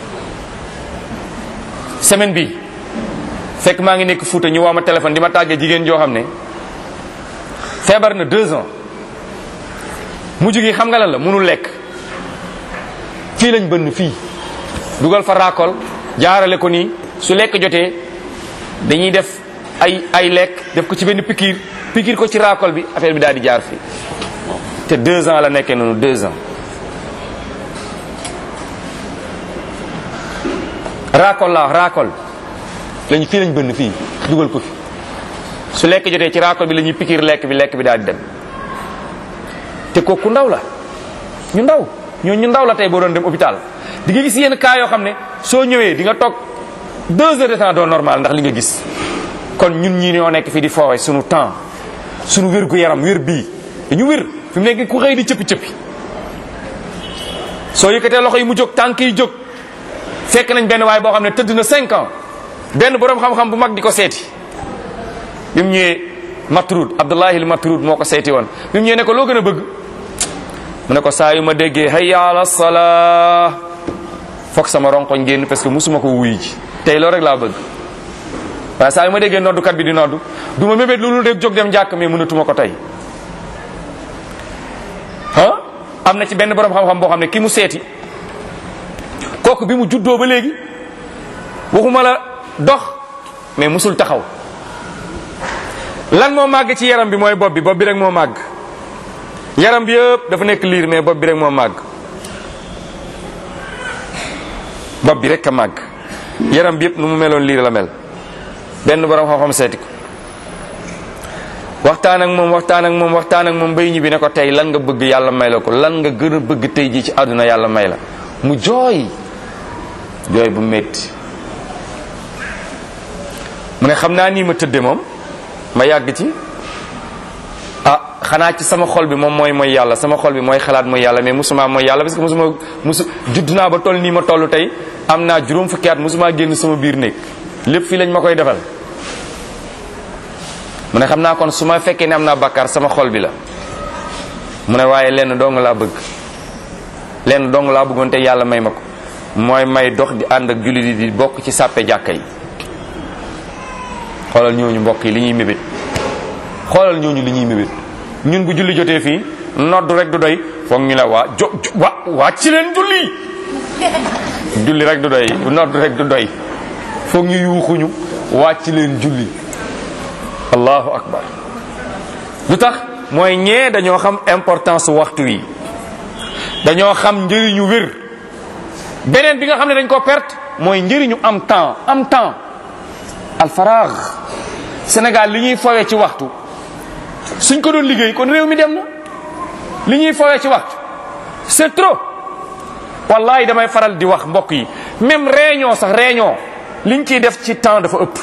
semaine bi fekk maa ngi nekk Fuuta ñu woo ma téléphone di ma tàggee jigéen joo xam ne feebar na deux ans mujj gi xam nga lan la mënul lekk fii lañ bënn fii dugal fa raakol jaarale ko nii su lekk jotee dañuy def ay ay lekk def ko ci benn pikiir pikiir ko ci raakol bi affaire bi daal di jaar fii te deux ans la nekkee noonu deux ans raakol la raakol lañu fii lañ bënn fii dugal ko fi su lekk jotee ci raakol bi la ñuy pikiir lekk bi lekk bi daal di dem te kooku ndaw la ñu ndaw ñoo ñu ndaw la tey boo doon dem hôpital di nga gis yenn cas yoo xam ne soo ñëwee di nga toog deux heures de temps doo normal ndax li nga gis kon ñun ñii ñoo nekk fii di foowe suñu temps suñu wér gu yaram wér bii dañu wér fi mu nekk ku xëy di cëppi cëppi soo yëkkatee loxo yi mu jóg tànk yi jóg fekk nañ benn waay boo xam ne tëdd na cinq ans benn boroom xam-xam bu mag di ko seeti bi mu ñëwee Matrud Abdullahi Matrud moo ko seeti woon bi mu ñëwee ne ko loo gën a bëgg mu ne ko saa yu ma déggee hayya ala salaa foog sama ronkoñ génn parce que musuma ko wuy ji tey loolu rek laa bëgg waaye saa yu ma déggee noddukat bi di noddu du ma mébét loolu rek jóg dem jàkk mais mënatuma ko tey ah am na ci benn borom xam-xam boo xam ne ki mu seeti kooku bi mu juddoo ba léegi waxuma la dox mais musul taxaw lan moo màgg ci yaram bi mooy bopp bi bopp bi rek moo màgg yaram bi yëpp dafa nekk liir mais bopp bi rek moo màgg bopp bi rek a màgg yaram bi yëpp nu mu meloon liir la mel benn borom xam-xam seeti ko waxtaan ak moom waxtaan ak moom waxtaan ak moom bay ñibbi ne ko tey lan nga bëgg yàlla may la ko lan nga gën a bëgg tey ji ci àdduna yàlla may la mu jooy jooy bu métti mu ne xam naa nii ma tëdde moom ma yàgg ci ah xanaa ci sama xol bi moom mooy mooy yàlla sama xol bi mooy xalaat mooy yàlla mais musuma mooy yàlla parce que musuma musu judd naa ba toll nii ma toll tey am naa juróom fukki at musuma génn sama biir néeg lépp fii lañ ma koy defal mu ne xam naa kon su ma fekkee ne am naa bàkkaar sama xol bi la mu ne waaye lenn dong laa bëgg lenn dong laa bëggoon te yàlla may ma ko mooy may dox di ànd ak jullit yi di bokk ci sàppe jàkka yi xoolal ñooñu mbokk yi li ñuy mébét xoolal ñooñu li ñuy mébét ñun bu julli jotee fii nodd rek du doy foog ñu la waa jo wa waa ci leen julli julli rek du doy nodd rek du doy foog ñu yuuxuñu wàcc leen julli allahu akbar lu tax mooy ñee dañoo xam importance waxtu wi dañoo xam njëriñu wér beneen bi nga xam ne dañ ko perte mooy njëriñu am temps am temps alfaraax Sénégal li ñuy fowee ci waxtu suñ ko doon liggéey kon réew mi dem na li ñuy fowee ci waxtu c'est trop wallahi damay faral di wax mbokk yi même réunion sax réunion liñ ciy def ci temps dafa ëpp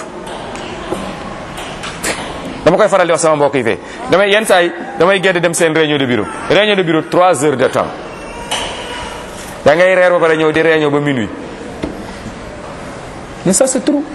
dama koy faral di wax sama mbokk yi fee damay yenn saa yi damay gedd dem seen réunion de bureau réunion de bureau trois heures de temps da ngay reer ba pare ñëw di réunion ba minuit mais ça c'est trop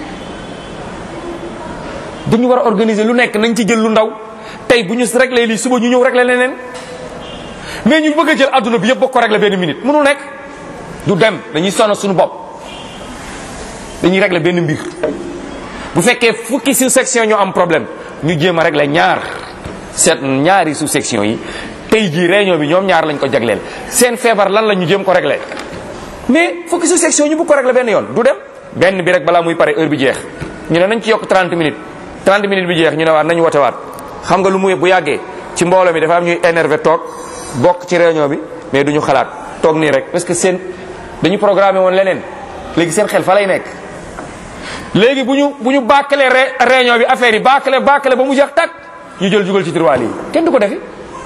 dañu war a organiser lu nekk nañ ci jël lu ndaw tey bu ñu réglé lii suba ñu ñëw réglé leneen mais ñu bëgg a jël adduna bi yëpp bokk ko réglé benn minute mënul nekk du dem dañuy sonn suñu bopp dañuy réglé benn mbir bu fekkee fukki sous section ñoo am problème ñu jéem a réglé ñaar seet ñaari sous section yi tey jii réunion bi ñoom ñaar lañ ko jagleel seen feebar lan la ñu jéem ko réglé mais fukki sous section ñu bëgg ko réglé benn yoon du dem benn bi rek balaa muy pare heure bi jeex ñu ne nañ ci yokk 30 minutes 30 minutes bi jeex ñu ne waat nañu wote waat xam nga lu muy bu yàggee ci mbooloo mi dafa am ñuy énervé toog bokk ci réunion bi mais duñu xalaat toog nii rek parce que seen dañu programmé woon leneen léegi seen xel fa lay nekk léegi bu ñu bu ñu bàkkalee réunion bi affaire yi bàkkale bàkkale ba mu jeex tàkk ñu jël jugal ci tiroir yi kenn du ko defi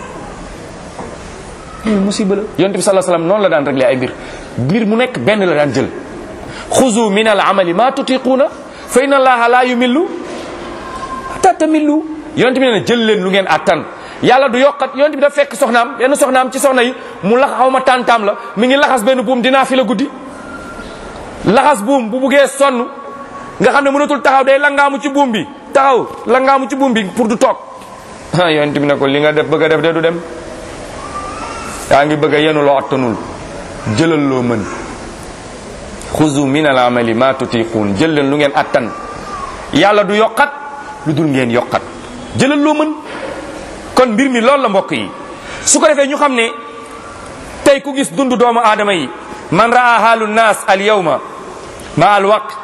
musiba la yonte bi sallallahu alayhi wasallam noonu la daan réglé ay mbir mbir mu nekk benn la daan jël xuzu min al amali ma tutiquuna fa inna allaha la yumillu hatta tamillu yonte bi nee na jël leen lu ngeen attan yàlla du yokkat yonte bi dafa fekk soxnaam benn soxnaam ci soxna yi mu lax xaw ma tàntaam la mi ngi laxas benn buum dinaa fi la guddi laxas buum bu buggee sonn nga xam ne mënatul taxaw day langaamu ci buum bi taxaw langaamu ci buum bi pour du toog ah yonent bi ne ko li nga def bëgg a def de du dem yaa ngi bëgg a yenu loo attanul jëlal loo mën xuzu min al amali ma tutiquun jël leen lu ngeen attan yàlla du yokkat lu dul ngeen yokkat jëlal loo mën kon mbir mi loolu la mbokk yi su ko defee ñu xam ne tey ku gis dund doomu aadama yi man raa haalu nnaas al yawma ma al waqt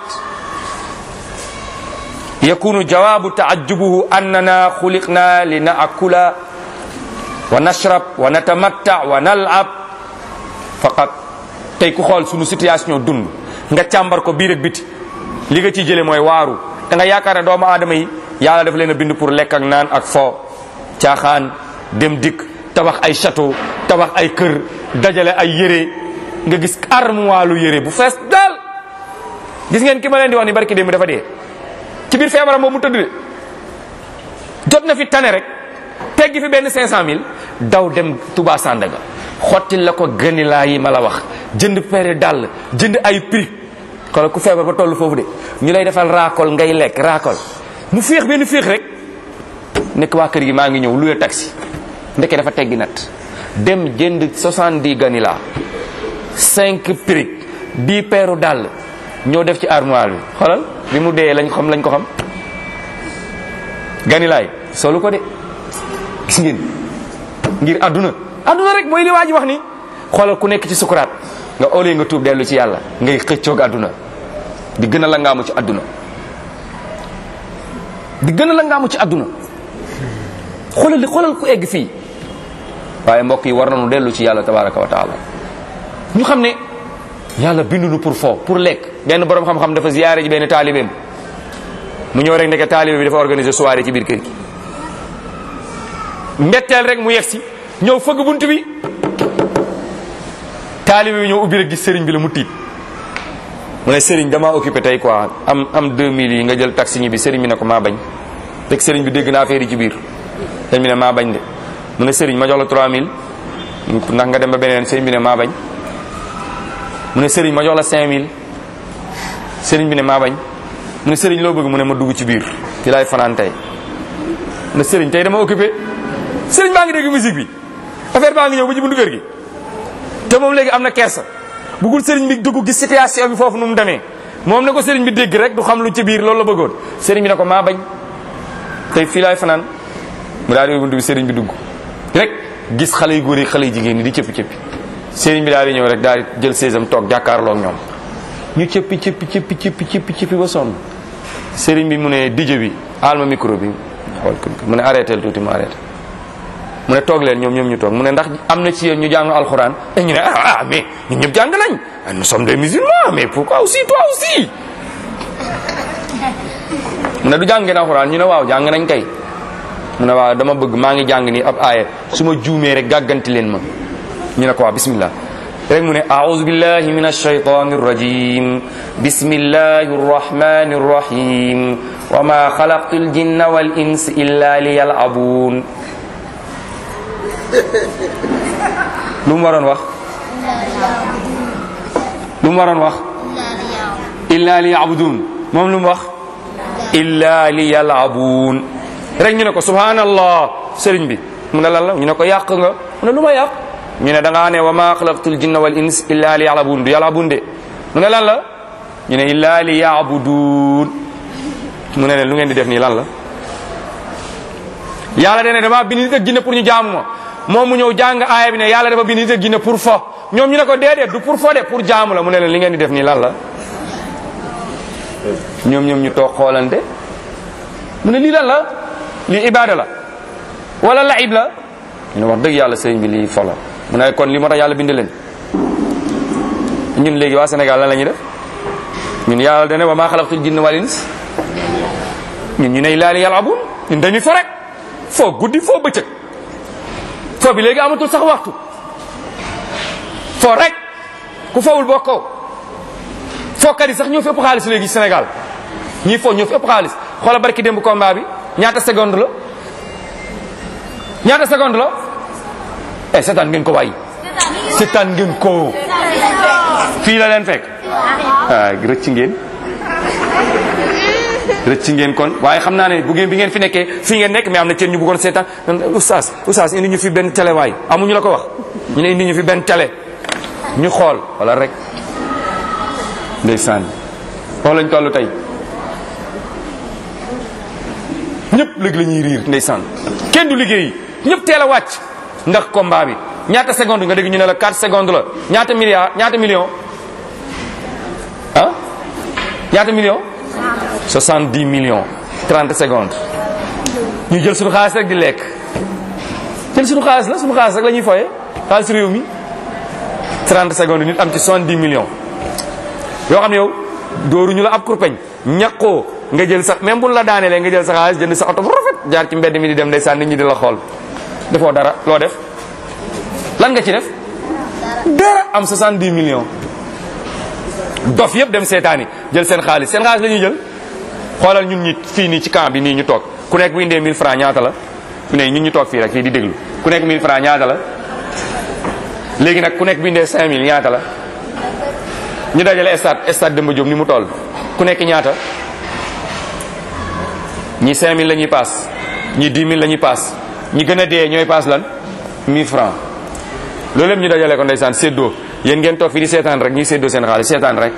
yakunu jawabu taajjubuhu annana xuliqna li naakula wa nashrab wa natamatta wa nalab faqat tey ku xool sunu situation dund nga càmbar ko biir ak biti li nga ciy jële mooy waaru da nga yaakaar ne doomu aadama yi yàlla dafa leen a bind pour lekk ak naan ak fo caaxaan dem dikk tabax ay château tabax ay kër dajale ay yére nga gis armuwaalu yére bu fees daal gis ngeen ki ma leen di wax ni barki démb dafa dee ci biir feebaram boobu mu tëdd de jot na fi tane rek teggi fi benn 500000 daw dem Touba Sandaga xottil la ko gënilaa yi ma la wax jënd pere dàll jënd ay prix xoolal ku feebar ba toll foofu de ñu lay defal raakol ngay lekk raakol mu féex benn féex rek nekk waa kër gi maa ngi ñëw luye taxi ndeke dafa teggi nat dem jënd 70 ganila 5 prix 10 peeru dàll ñoo def ci armoire bi xoolal bi mu dee lañ xam lañ ko xam ganilaay solu ko de gis ngeen ngir àdduna àdduna rek mooy li waa ji wax ni xoolal ku nekk ci sukuraat nga oolee nga tuub dellu ci yàlla ngay xëccoog àdduna di gën a la ngaamu ci àdduna di gën a la ngaamu ci àdduna xoolal li xoolal ku egg fii waaye mbokk yi war nañu dellu ci yàlla tabaraka wa taala ñu xam ne yàlla binduñu pour fo pour lekk benn borom xam-xam dafa ziyaare ji benn taalibeem mu ñëw rek ndeke taalibe bi dafa organiser soirée ci biir kër gi mbetteel rek mu yegsi ñëw fëgg bunt bi taalibe bi ñëw ubbi rek gis sëriñ bi la mu tiit mu ne sëriñ damaa occupé tey quoi am am 2000 yi nga jël taxi ñi bi sëriñ bi ne ko maa bañ rek sëriñ bi dégg naa affaire yi ci biir sëriñ bi ne maa bañ de mu ne sëriñ ma jox la 3000 ndax nga dem ba beneen sëriñ bi ne maa bañ mu ne sëriñ ma jox la 5000 sëriñ bi ne maa bañ mu ne sëriñ loo bëgg mu ne ma dugg ci biir ci laay fanaan tey mu ne sëriñ tey dama occupé sëriñ baa ngi dégg musique bi affaire baa ngi ñëw ba ci buntu kër gi te moom léegi am na kersa bugul sëriñ bi dugg gis situation bi foofu nu mu demee moom ne ko sëriñ bi dégg rek du xam lu ci biir loolu la bëggoon sëriñ bi ne ko maa bañ tey fii laay fanaan mu daal di buntu bi sëriñ bi dugg rek gis xale yu góor yi xale yu jigéen ñi di cëppi cëppi sëriñ bi daal di ñëw rek daal di jël séesam toog jàkkaarloo ak ñoom ñu cëppi cëppi cëppi cëppi cëppi cëppi ba sonn sëriñ bi mu ne DJ bi aal ma micro bi xool mu ne arrêté tuuti mu arrêté mu ne toog leen ñoom ñoom ñu toog mu ne ndax am na ci yéen ñu jàng alxuraan et ñu ne ah ah mais ñun ñëpp jàng nañ nous sommes des musulmans mais pourquoi aussi toi aussi mu ne du jàng ngeen alxuraan ñu ne waaw jàng nañ kay mu ne waaw dama bëgg maa ngi jàng ni ab aaya su ma juumee rek gàgganti leen ma ñu ne ko waaw bismillah rek mu ne aouzu billahi min alshaytani arrajim bismillahi arrahmani arrahim wa ma xalaqtu aljinna wal ins illa liyalabun lu mu waroon wax lu mu waroon wax illa liyabudun moom lu mu wax illa liyalabun rek ñu ne ko subhanallah sëriñ bi mu ne lan la ñu ne ko yàq nga mu ne lu ma yàq ñu ne da ngaa ne wa ma xalaqtul jinna wal ins illa li yalabun du yalabun de mu ne lan la ñu ne illa li yabudun mu ne leen lu ngeen di def nii lan la yàlla dene dama bind nit ak jinne pour ñu jaamu ma moom mu ñëw jàng aaya bi ne yàlla dafa bind nit ak jinne pour fo ñoom ñu ne ko déedéet du pour fo de pour jaamu la mu ne leen li ngeen di def nii lan la ñoom ñoom ñu toog xoolante mu ne lii lan la lii ibada la wala laib la ñu ne wax dëgg yàlla sëriñ bi lii fo la mu ne kon li moo tax yàlla bind leen ñun léegi waa Sénégal lan la ñuy def ñun yàlla dane wa maa xalaqtul jinna wal ins ñun ñu ne laa li yalabun ñun dañuy fo rek foo guddi foo bëccëg foo bi léegi amatul sax waxtu foo rek ku fowul bokkoo fookat yi sax ñoo fi ëpp xaalis léegi Sénégal ñii foo ñoo fi ëpp xaalis xoola barki démb combat bi ñaata seconde la ñaata seconde la eh seetaan ngeen ko waay seetaan ngeen ko fii la leen fekk ah rëcc ngeen rëcc ngeen kon waaye xam naa ne bu ngeen bi ngeen fi nekkee fii ngeen nekk mais am na kenn ñu bëggoon seetaan oustaz oustaz indi ñu fi benn télé waay amuñu la ko wax ñu ne indi ñu fi benn télé ñu xool wala rek ndeysaan foofu lañ toll tey ñëpp léegi la ñuy riir ndeysaan kenn du liggéeyi ñëpp teel a wàcc ndax combat bi ñaata seconde nga dégg ñu ne la 4 secondes la ñaata milliard ñaata million ñaata million 70 millions 30 secondes ñu jël suñu xaalis rek di lekk jël suñu xaalis la suñu xaalis rek la ñuy foye xaalis réew mi 30 secondes nit am ci 70 millions yoo xam ne yow dóoruñu la ab kurpeñ ñaqoo nga jël sa même buñ la daanelee nga jël sa xaalis jënd sa oto bu rafet jaar ci mbedd mi di dem ndeysaan nit ñi di la xool defoo dara loo def lan nga ci def dara am 70 millions dof yëpp dem seetaani jël seen xaalis seen xaalis la ñuy jël xoolal ñun ñi fii nii ci camp bi nii ñu toog ku nekk bu indee 1000 francs ñaata la ku ne ñun ñu toog fii rek fii di déglu ku nekk 1000 francs ñaata la léegi nag ku nekk bu indee 5000 ñaata la ñu dajale stade stade Demba Diop ni mu toll ku nekk ñaata ñi 5000 la ñuy paas ñi 10 000 la ñuy paas ñi gën a dee ñooy paas lan 1000 francs loolu lépp ñu dajale ko ndeysaan séddoo yéen ngeen toog fii di seetaan rek ñuy séddoo seen xaalis seetaan rek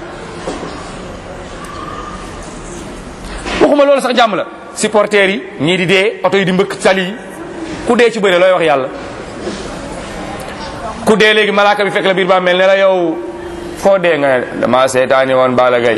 waxuma loolu sax jàmm la supporters yi ñii di dee oto yi di mbëkk tali yi ku dee ci bëre looy wax yàlla ku dee léegi malaaka bi fekk la biir ba mel ne la yow foo dee nga ne dama seetaani woon Balla Gaye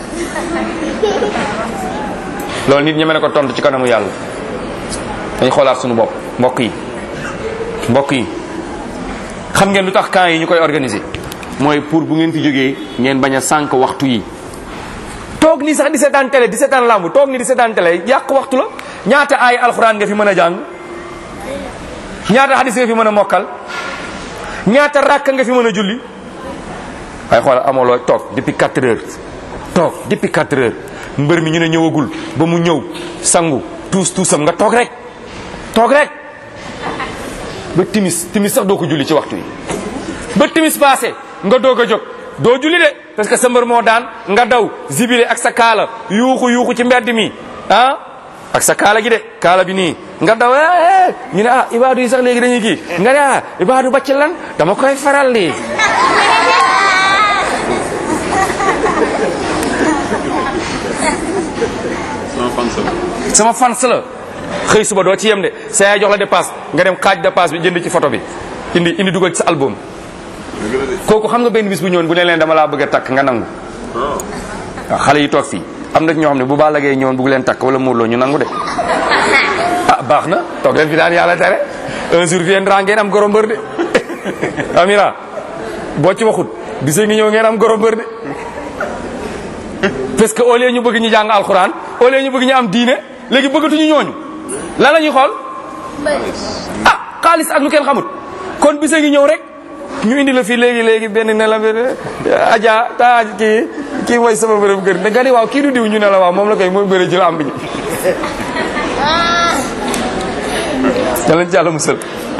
loolu nit ñi mën ko tontu ci kanamu yàlla dañ xoolaat suñu bopp mbokk yi mbokk yi xam ngeen lu tax camp yi ñu koy organiser mooy pour bu ngeen fi jógee ngeen bañ a sànq waxtu yi toog nii sax di seetaan télé di seetaan lamb toog nii di seetaan télé yàq waxtu la ñaata ay alxuraan nga fi mën a jàng ñaata hadis nga fi mën a mokkal ñaata rakk nga fi mën a julli waaye xoolal amoo loo toog depuis 4 heures toog depuis 4 heures mbër mi ñu ne ñëwagul ba mu ñëw sangu tuus tuusam nga toog rek toog rek ba timis timis sax doo ko julli ci waxtu yi ba timis passé nga doog a jóg doo julli de parce que sa mbër moo daan nga daw zibile ak sa kaala yuuxu yuuxu ci mbedd mi ah ak sa kaala gi de kaala bi nii nga daw eh ñu ne ah ibaadu yi sax léegi dañuy kii nga ne ah ibaadu bacc lan dama koy faral di sama fans la xëy suba doo ci yem de sa yaay jox la dépasse nga dem xaaj dépasse bi jënd ci photo bi indi indi dugal ci sa album kooku xam nga benn bis bu ñëwoon bu ne leen dama laa bëgg a takk nga nangu waaw xale yi toog fii am na ñoo xam ne bu Balla Gaye ñëwoon bëgg leen takk wala Modou Lo ñu nangu de ah baax na toog leen fi daan yàlla tere un jour viendra ngeen am goro mbër de amira boo ci waxut bisa ngi ñëw ngeen am goro mbër de parce que au lieu ñu bëgg ñu jàng alxuraan au lieu ñu bëgg ñu am diine léegi bëggatuñu ñooñu lan la ñuy xool ah xaalis ak lu kenn xamut kon bisa ngi ñëw rek ñu indi la fii léegi léegi benn ne la aja ta kii kii mooy sama bërëm kër nga ni waaw kii du diw ñu ne la waaw moom la koy mooy bëri ci la am bi yàlla ci yàlla musal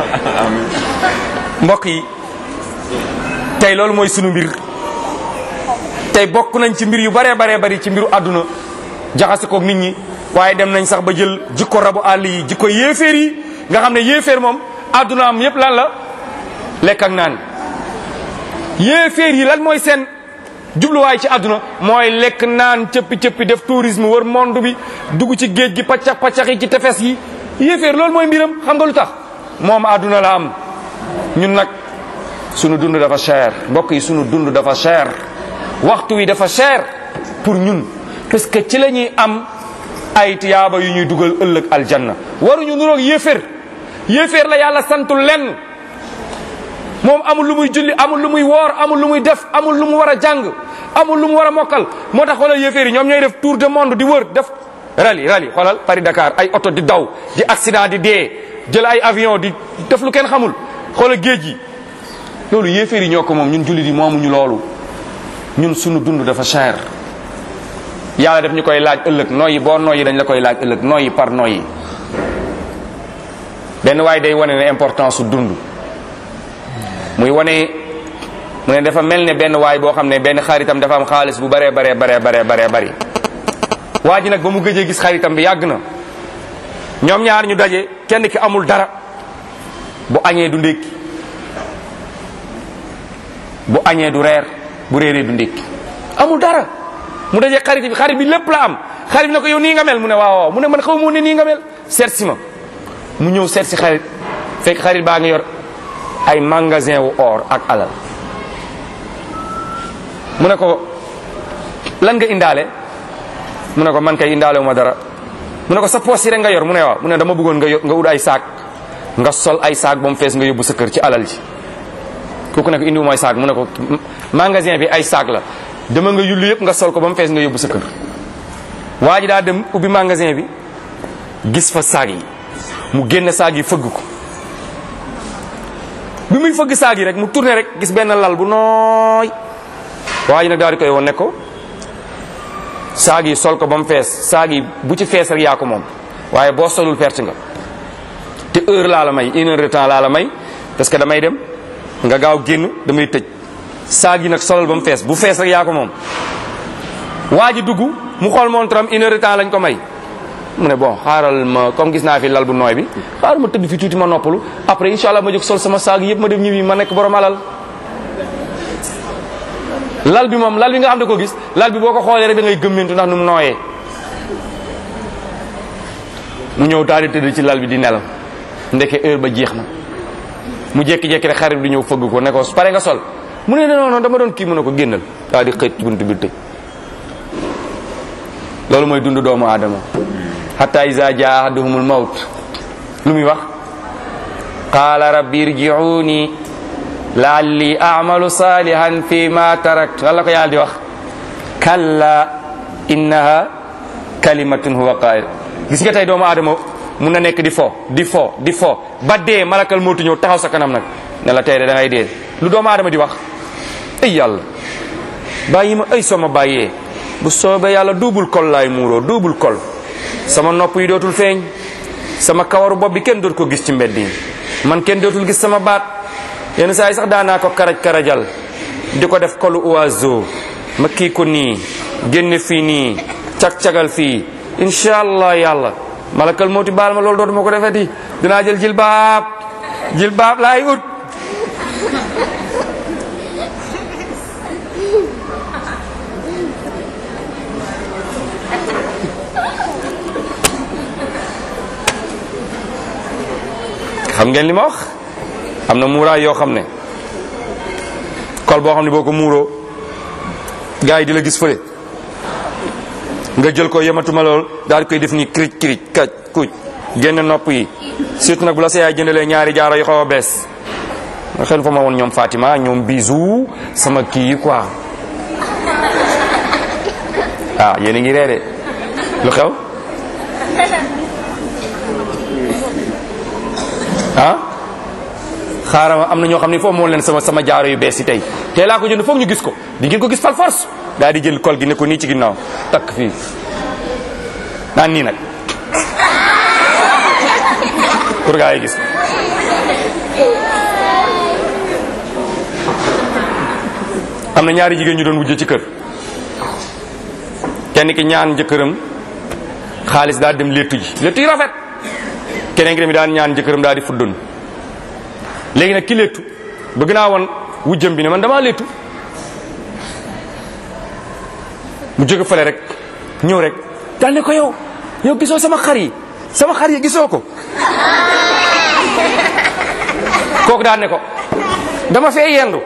mbokk yi tey loolu mooy sunu mbir tey bokk nañ ci mbir yu baree baree bari ci mbiru àdduna jaxase koog nit ñi waaye dem nañ sax ba jël jikko rabu àll yi jikko yéeféer yi nga xam ne yéeféer moom àdduna am yépp lan la lekk ak naan yéeféer yi lan mooy seen jubluwaay ci àdduna mooy lekk naan cëppi cëppi def tourisme wër monde bi dugg ci géej gi paccax paccax yi ci tefes yi yéeféer loolu mooy mbiram xam nga lu tax moom àdduna la am ñun nag sunu dund dafa cher mbokk yi sunu dund dafa cher waxtu wi dafa cher pour ñun parce que ci la ñuy am ay tiyaaba yu ñuy dugal ëllëg aljanna waruñu nuroog yéeféer yéeféer la yàlla santul lenn moom amul lu muy julli amul lu muy woor amul lu muy def amul lu mu war a jàng amul lu mu war a mokkal moo tax xoolal yéeféer yi ñoom ñooy def tour de monde di wër def rali rali xoolal Paris Dakar ay oto di daw di accident di dee jël ay avion di def lu kenn xamul xoolal géej gi loolu yéeféer yi ñoo ko moom ñun jullit yi moomuñu loolu ñun sunu dund dafa cher yàlla def ñu koy laaj ëllëg nooyi boo nooyi dañ la koy laaj ëllëg nooyi par nooyi benn waaye day wane ne importance su dund muy wane mu ne dafa mel ne benn waay boo xam ne benn xaritam dafa am xaalis bu baree baree baree baree baree bari waa ji nag ba mu gëjee gis xaritam bi yàgg na ñoom ñaar ñu daje kenn ki amul dara bu añee du ndékki bu añee du reer bu réeree du ndékki amul dara mu daje xarit bi xarit bi lépp la am xarit bi ne ko yow nii nga mel mu ne waaw waaw mu ne man xaw ma ne nii nga mel seet si ma mu ñëw seet si xarit fekk xarit baa ngi yor ay magasin wu or ak alal mu ne ko lan nga indaale mu ne ko man kay indaalewu ma dara mu ne ko sa poos yi rek nga yor mu ne waaw mu ne dama bëggoon nga yor nga ut ay saak nga sol ay saak ba mu fees nga yóbbu sa kër ci alal ji kooku ne ko indiwu mooy saak mu ne ko magasin bi ay saak la dama nga yullu yëpp nga sol ko ba mu fees nga yóbbu sa kër waa ji daa dem ubbi magasin bi gis fa saag yi mu génne saag yi fëgg ko bi muy fëgg saag yi rek mu tourné rek gis benn lal bu nooy waa ji nag daal di koy woon ne ko saag yi sol ko ba mu fees saag yi bu ci fees rek yaa ko moom waaye boo solul perte nga te heure laa la may une heure de temps laa la may parce que damay dem nga gaaw génn damay tëj saag yi nag solal ba mu fees bu fees rek yaa ko moom waa ji dugg mu xool montre am une heure de temps lañ ko may mu ne bon xaaral ma comme gis naa fi lal bu nooy bi xaaral ma tëdd fi tuuti ma noppalu après incha allah ma jóg sol sama saag yëpp ma dem ñibbi ma nekk borom alal lal bi moom lal bi nga xam ne ko gis lal bi boo ko xoolee rek da ngay gëmmentu ndax nu mu nooyee mu ñëw daal di tëdd ci lal bi di nelaw ndeke heure ba jeex na mu jékki-jékki rek xarit bi ñëw fëgg ko ne ko pare nga sol mu ne non non dama doon kii mu ne ko génnal daal di xëy bunt bi tëj loolu mooy dund doomu aadama hatta iza jaa ahaduhumul mawt lu muy wax qaala rabbi irji'uni la'alli a'malu salihan fi ma tarakt wala ko yàlla di wax kalla innaha kalimatun huwa qail gis nga tey doomu aadama mun na nekk di fo di fo di fo ba dee malakal mootu ñëw taxaw sa kanam nag ne la tey de da ngay dee lu doomu aadama di wax ay yàlla bàyyi ma ay soma bàyyee bu soobee yàlla duubul kol laay muuroo duubul kol sama nopp yi dootul feeñ sama kawaru bopp bi kenn dootu ko gis ci mbedd yi man kenn dootul gis sama baat yenn saa yi sax daanaa ko karaj karajal di ko def kolu oiseau ma kii ko nii génne fii nii cag-cagal fii incha allah yàlla malakal mooti baal ma loolu dootuma ko defeti dinaa jël jilbaab jilbaab laay ut xam ngeen li ma wax am na muuraay yoo xam ne kol boo xam ne boo ko muuroo gars yi di la gis fële nga jël ko yematuma lool daal di koy def ni kirij kirij kaj kuj génn nopp yi surtout nag bu la sa yaay jëndalee ñaari jaaro yu xaw a bees nga xel fa ma woon ñoom Fatima ñoom bisu sama kii yi quoi ah yéen a ngi reere lu xew ah xaaral ma am na ñoo xam ne foofu moo leen sama sama jaaro yu bees yi tey tey laa ko jënd foog ñu gis ko di ngeen ko gis fal force daal di jël kol gi ne ko nii ci ginnaaw takk fii naan nii nag pour gaa yi gis am na ñaari jigéen ñu doon wujje ci kër kenn ki ñaan jëkkëram xaalis daal dem léttu ji léttu yi rafet keneen ki tamit daan ñaan jëkkëram daal di fuddun léegi nag ki léttu bëgg naa woon wujjam bi ne man damaa léttu mu jóge fële rek ñëw rek daal ne ko yow yow gisoo sama xar yi sama xar yi gisoo ko kooku daal ne ko dama fee yendu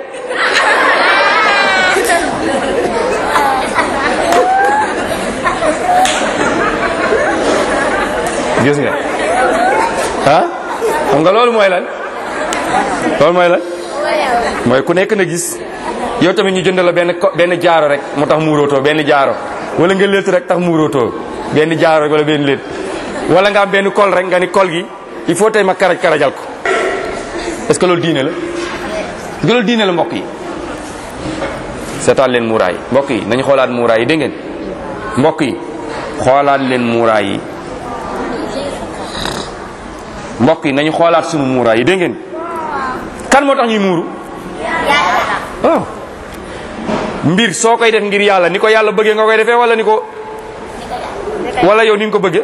gis nga ah xam nga loolu mooy lan loolu mooy lan mooy ku nekk na gis yow tamit ñu jënd la benn ko benn jaaro rek moo tax muurootoo benn jaaro wala nga létt rek tax muurootoo benn jaaro rek wala benn létt wala nga am benn kol rek nga ni kol gi il faut tey ma karaj karajal ko est-ce que loolu diine la est-ce que loolu diine la mbokk yi seetaan leen muuraay mbokk yi nañu xoolaat muuraay yi dégg ngeen mbokk yi xoolaat leen muuraay yi mbokk yi nañu xoolaat sunu muuraay yi dégg ngeen kan moo tax ñuy muuru waaw mbir soo koy def ngir yàlla ni ko yàlla bëggee nga koy defee wala ni ko wala yow ni nga ko bëggee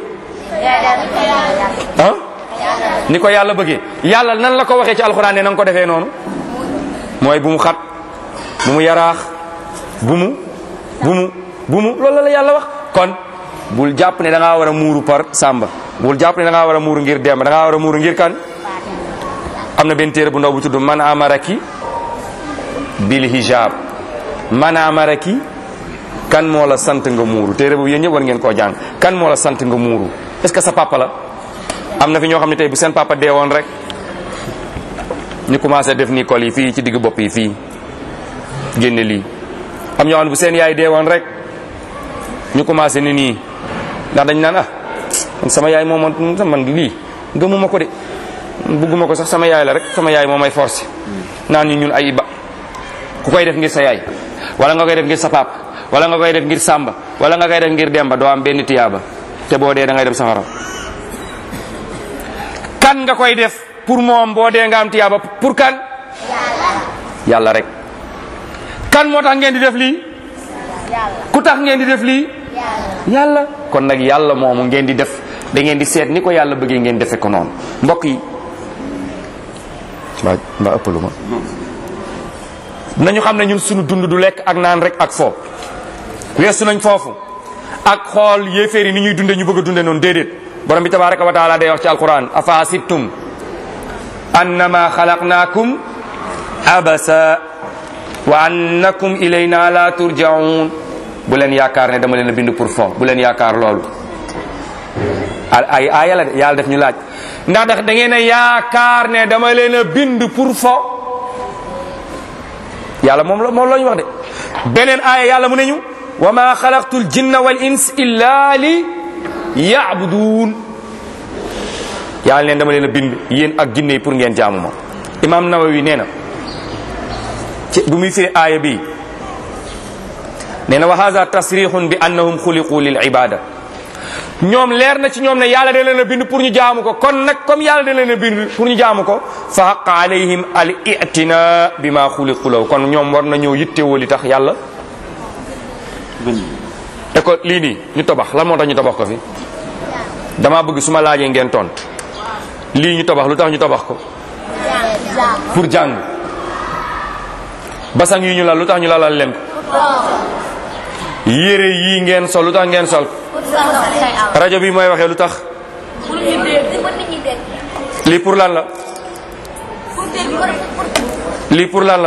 ah ni ko yàlla bëggee yàlla nan la ko waxee ci alxuraan ne na nga ko defee noonu mooy bu mu xat bu mu yaraax bu mu bu mu bu mu loolu la yàlla wax kon bul jàpp ne da ngaa war a muuru par sàmba bul jàpp ne da ngaa war a muuru ngir demb da ngaa war a muuru ngir kan am na benn téere bu ndaw bu tudd man amaraki bil hijab man amaraki kan moo la sant nga muuru téere boobu yéen ñëpp war ngeen koo jàng kan moo la sant nga muuru est-ce que sa papa la am na fi ñoo xam ne tey bu seen papa dee woon rek ñu commencé def nii col yi fii ci digg bopp yi fii génne lii am ñoo xam ne bu seen yaay dee woon rek ñu commencé ni nii ndax dañ naan ah man sama yaay moo man man lii gëmuma ko de bugguma ko sax sama yaay la rek sama yaay moo may forcé naan ñu ñun ay ba ku koy def ngir sa yaay wala nga koy def ngir sa pap wala nga koy def ngir sàmba wala nga koy def ngir demba doo am benn tiyaaba te boo dee da ngay dem safara kan nga koy def pour moom boo dee nga am tiyaaba pour kan yàlla rek kan moo tax ngeen di def lii ku tax ngeen di def lii yàlla kon nag yàlla moomu ngeen di def da ngeen di seet ni ko yàlla bëggee ngeen defe ko noonu mbokk yi mbaa mbaa ëppalu ma nañu xam ne ñun suñu dund du lekk ak naan rek ak foo weesu nañ foofu ak xool yéeféer yi ni ñuy dunde ñu bëgg a dunde noonu déedéet borom bi tabaraka wa taala day wax ci alquran afa hasibtum annama xalaqnaakum abasa wa annakum ilayna la turjaun bu leen yaakaar ne dama leen a bind pour fo bu leen yaakaar loolu ay aaya la de yàlla def ñu laaj ndax da ngeen a yaakaar ne dama leen a bind pour fo yàlla moom la moom la ñu wax de beneen aaya yàlla mu ne ñu wa ma xalaqtu l jinna wal ins illa li yaabuduun yàlla leen dama leen a bind yéen ak jinne yi pour ngeen jaamu ma imam nawawi nee na ci bu muy firi aaya bi nee na wa hada tasrixun bi annahum xuliqu lil ibada ñoom leer na ci ñoom ne yàlla da leen a bind pour ñu jaamu ko kon nag comme yàlla da leen a bind pour ñu jaamu ko fa haqa alayhim al itina bi ma xuliqu law kon ñoom war na ñëw yittewoo li tax yàlla école lii nii ñu tabax lan moo tax ñu tabax ko fi dama bëgg su ma laajee ngeen tont lii ñu tabax lu tax ñu tabax ko pour jàng basang yi ñu lal lu tax ñu lalal leen ko yére yii ngeen sol lu tax ngeen sol rajo bi mooy waxee lu tax lii pour lan la lii pour lan la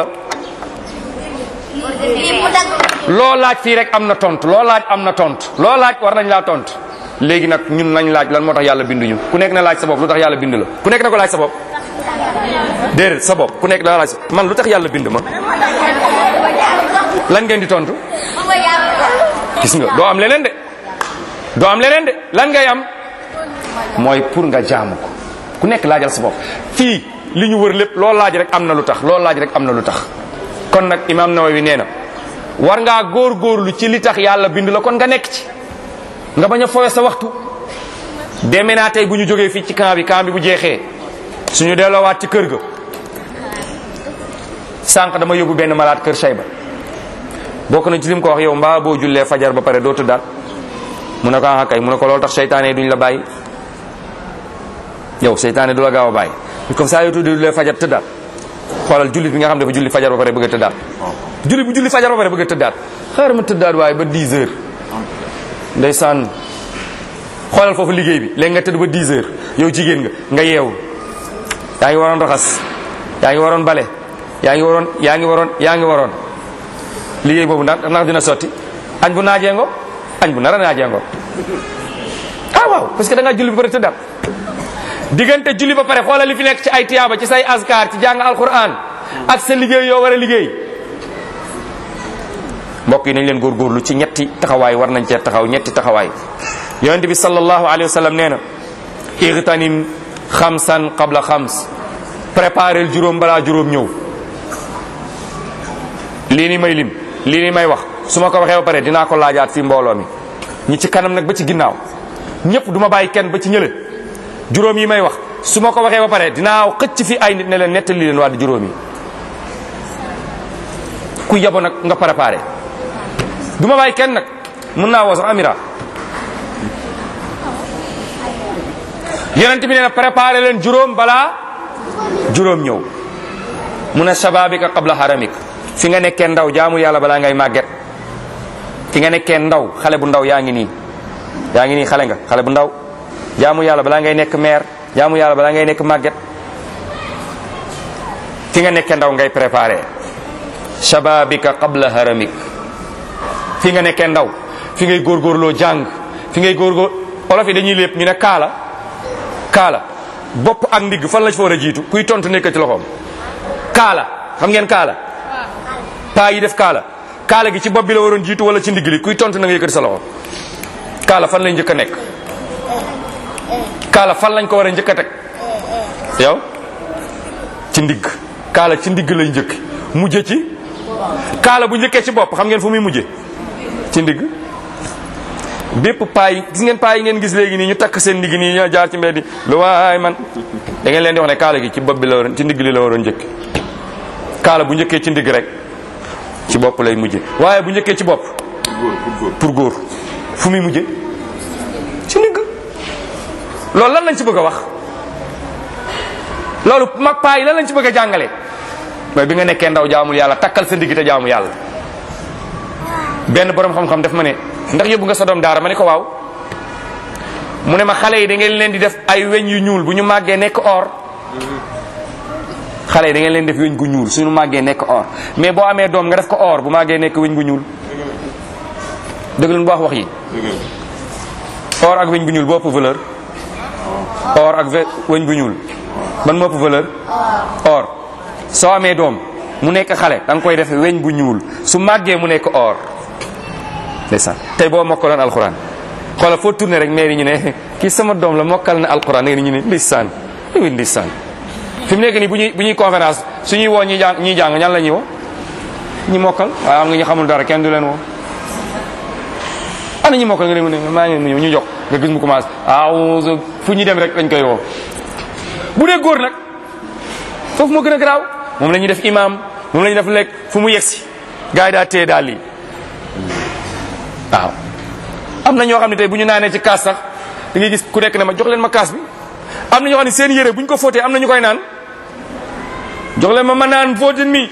loo laaj fii rek am na tontu loo laaj am na tontu loo laaj war nañ laa tontu léegi nag ñun nañ laaj lan moo tax yàlla binduñu ku nekk na laaj sa bopp lu tax yàlla bind la ku nekk na ko laaj sa bopp déedéet sa bopp ku nekk da laaj man lu tax yàlla bind ma lan ngeen di tontu gis nga doo am leneen de doo am leneen de lan ngay am mooy pour nga jaamu ko ku nekk laajal sa bopp fii li ñu wër lépp loo laaj rek am na lu tax loo laaj rek am na lu tax kon nag imam Nawawi nee na war ngaa góor-góorlu ci li tax yàlla bind la kon nga nekk ci nga bañ a fowe sa waxtu deme naa tey bu ñu jógee fii ci camp bi camp bi bu jeexee suñu delloowaat ci kër ga sànq dama yóbbu benn malaat kër Sayba bokk na ci lim ko wax yow mbaa boo jullee fajar ba pare doo tëddaat mu ne ko ah kay mu ne ko loolu tax seytaane duñ la bàyyi yow seytaane du la gaaw a bàyyi comme ça yow tuuti jullee fajar tëddaat xoolal jullit bi nga xam ne dafa julli fajar ba pare bëgg a tëddaat jullit bu julli fajar ba pare bëgg a tëddaat xaaral ma tëddaat waaye ba 10 heures ndeysaan xoolal foofu liggéey bi léegi nga tëdd ba 10 heures yow jigéen nga nga yeewu yaa ngi waroon raxas yaa ngi waroon bale yaa ngi waroon yaa ngi waroon yaa ngi waroon liggéey boobu ndax ndax dina sotti añ bu naajee ngo añ bu nara naajee ngo ah waaw parce que da nga julli ba pare tëddaat diggante julli ba pare xoolal li fi nekk ci ay tiyaaba ci say askar ci jàng alquran ak sa liggéey yoo war a liggéey mbokk yi nañ leen góorgóorlu ci ñetti taxawaay war nañ cee taxaw ñetti taxawaay yonent bi sallallahu alayhi wa sallam nee na igtanim xamsan qabla xams préparel juróom balaa juróom ñëw lii ni may lim lii ni may wax su ma ko waxee ba pare dinaa ko laajaat fi mbooloo mi ñi ci kanam nag ba ci ginnaaw ñëpp du ma bàyyi kenn ba ci ñële juróom yi may wax su ma ko waxee ba pare dinaa xëcc fi ay nit ne leen nettali leen waa di juróom yi ku yabo nag nga préparé du ma bàyyi kenn nag mën naa woo sax amira yonent bi nee na préparé leen juróom balaa juróom ñëw mu ne shababika qabla haramik fi nga nekkee ndaw jaamu yàlla balaa ngay màgget fi nga nekkee ndaw xale bu ndaw yaa ngi nii yaa ngi nii xale nga xale bu ndaw jaamu yàlla balaa ngay nekk maire jaamu yàlla balaa ngay nekk màgget fi nga nekkee ndaw ngay préparé shababika qabla haramik fi fi nga nekkee ndaw fi ngay góorgóorloo jàng fi ngay góorgóor olof yi dañuy lépp ñu ne kaala kaala bopp ak ndigg fan la ci fa war a jiitu kuy tontu nekk ci loxoom kaala xam ngeen kaala paa yi def kaala kaala gi ci bopp bi la waroon jiitu wala ci ndigg li kuy tontu na nga yëkkati sa loxo kaala fan lay njëkk a nekk kaala fan lañ ko war a njëkk a teg yow ci ndigg kaala ci ndigg lay njëkk mujje ci kaala bu njëkkee ci bopp xam ngeen fu muy mujje ci ndigg bépp paa yi gis ngeen paa yi ngeen gis léegi nii ñu takk seen ndigg nii ñoo jaar ci mbedd lu waay man da ngeen leen di wax ne kaala gi ci bopp bi la waroon ci ndigg li la waroon njëkk kaala bu njëkkee ci ndigg rek ci bopp lay mujje waaye bu njëkkee ci bopp pour góor fu muy mujje ci ndigg loolu lan lañ ci bëgg a wax loolu mag paa yi lan lañ ci bëgg a jàngale mooy bi nga nekkee ndaw jaamul yàlla takkal sa ndigg te jaamu yàlla benn borom xam-xam daf ma ne ndax yóbbu nga sa doom daara ma ne ko waaw mu ne ma xale yi da ngeen leen di def ay weñ yu ñuul bu ñu màggee nekk or xale yi da ngeen leen def weñ gu ñuul suñu màggee nekk or mais boo amee doom nga def ko or bu màggee nekk weñ gu ñuul dëgg leen bu wax wax yi or ak weñ gu ñuul boo ëpp valeur or ak weñ gu ñuul ban moo ëpp valeur or soo amee doom mu nekk xale da nga koy def weñ bu ñuul su màggee mu nekk or ndeysaan tey boo mokkaloon alxuraan xoolal foo tourné rek mais ñu ne kii sama doom la mokkal na alxuraan da ñu ne ndeysaan oui ndeysaan fi mu nekk nii bu ñuy bu ñuy conférence suñuy woo ñuy jàng ñuy jàng ñan la ñuy woo ñi mokkal waaye am nga ñu xamul dara kenn du leen woo ana ñi mokkal nga ne mu ne maa ngi ñu ñu jox nga gis mu commencé aw fu ñu dem rek dañ koy woo bu dee góor nag foofu moo gën a garaaw moom la ñuy def imam moom la ñuy def lekk fu mu yegsi gars yi daa téye daal lii waaw am na ñoo xam ne tey bu ñu naanee ci kaas sax da ngay gis ku nekk ne ma jox leen ma kaas bi am na ñoo xam ne seen yére bu ñu ko fóotee am na ñu koy naan jox leen ma ma naan fóotin mi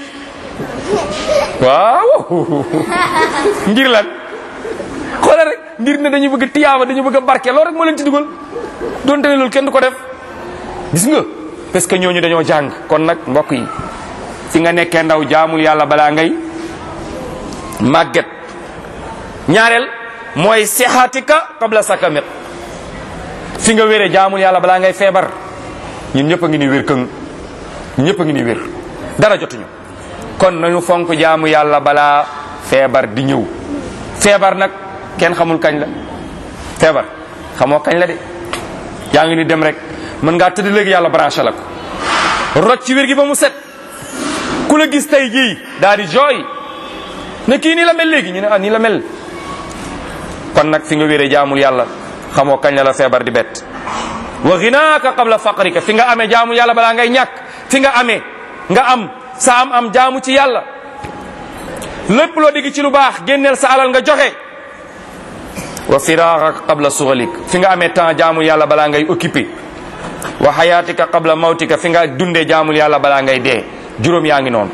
waaw ngir lan xoolal rek ngir ne dañu bëgg tiyaaba dañu bëgg a barke loolu rek moo leen ci dugal donte ne loolu kenn du ko def gis nga parce que ñooñu dañoo jàng kon nag mbokk yi fi nga nekkee ndaw jaamul yàlla balaa ngay màgget ñaareel mooy sexaatika qabla sakamit fi nga wéree jaamul yàlla balaa ngay feebar ñun ñëpp a ngi ni wér këng ñun ñëpp a ngi ni wér dara jotuñu kon nañu fonk jaamu yàlla balaa feebar di ñëw feebar nag kenn xamul kañ la feebar xamoo kañ la de yaa ngi ni dem rek mën ngaa tëdd léegi yàlla branché la ko rocc ci wér gi ba mu set ku la gis tey jii daal di jooy ne kii nii la mel léegi ñu ne ah nii la mel kon nag fi nga wéree jaamul yàlla xamoo kañ la la feebar di bett wa ginaaka qabla faqrika fi nga amee jaamu yàlla balaa ngay ñàkk fi nga amee nga am sa am am jaamu ci yàlla lépp loo digg ci lu baax génneel sa alal nga joxe wa firaaraka qabla sughalik fi nga amee temps jaamul yàlla balaa ngay occupé wa xayaatika qabla mawtika fi nga dundee jaamul yàlla balaa ngay dee juróom yaa ngi noonu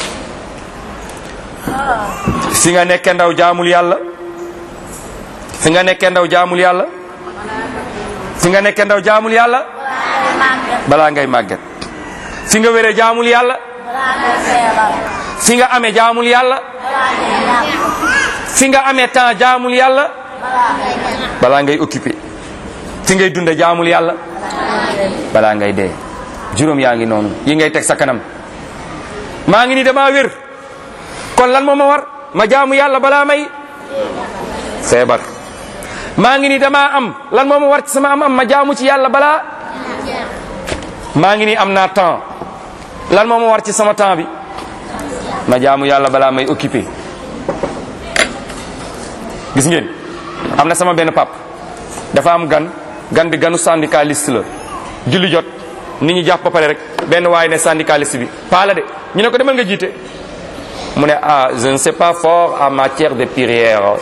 fi nga nekkee ndaw jaamul yàlla fi nga nekkee ndaw jaamul yàlla fi nga nekkee ndaw jaamul yàlla balaa ngay màgget fi nga wéree jaamul yàlla fi nga amee jaamul yàlla fi nga amee temps jaamul yàlla balaa ngay occupé fi ngay dunde jaamul yàlla balaa ngay dee juróom yaa ngi noonu yi ngay teg sa kanam maa ngi ni dama wér kon lan moo ma war ma jaamu yàlla balaa may feebar maa ngi ni dama am lan moo ma war ci sama am am ma jaamu ci yàlla balaa maa ngi ni am naa temps lan moo ma war ci sama temps bi ma jaamu yàlla balaa may occupé gis ngeen am na sama benn pap dafa am gan gan bi ganu syndicaliste la julli jot nit ñi jàpp ba pare rek benn waaye ne syndicaliste bi paa la de ñu ne ko demal nga jiite mu ne ah je ne sais pas fort en matière de prière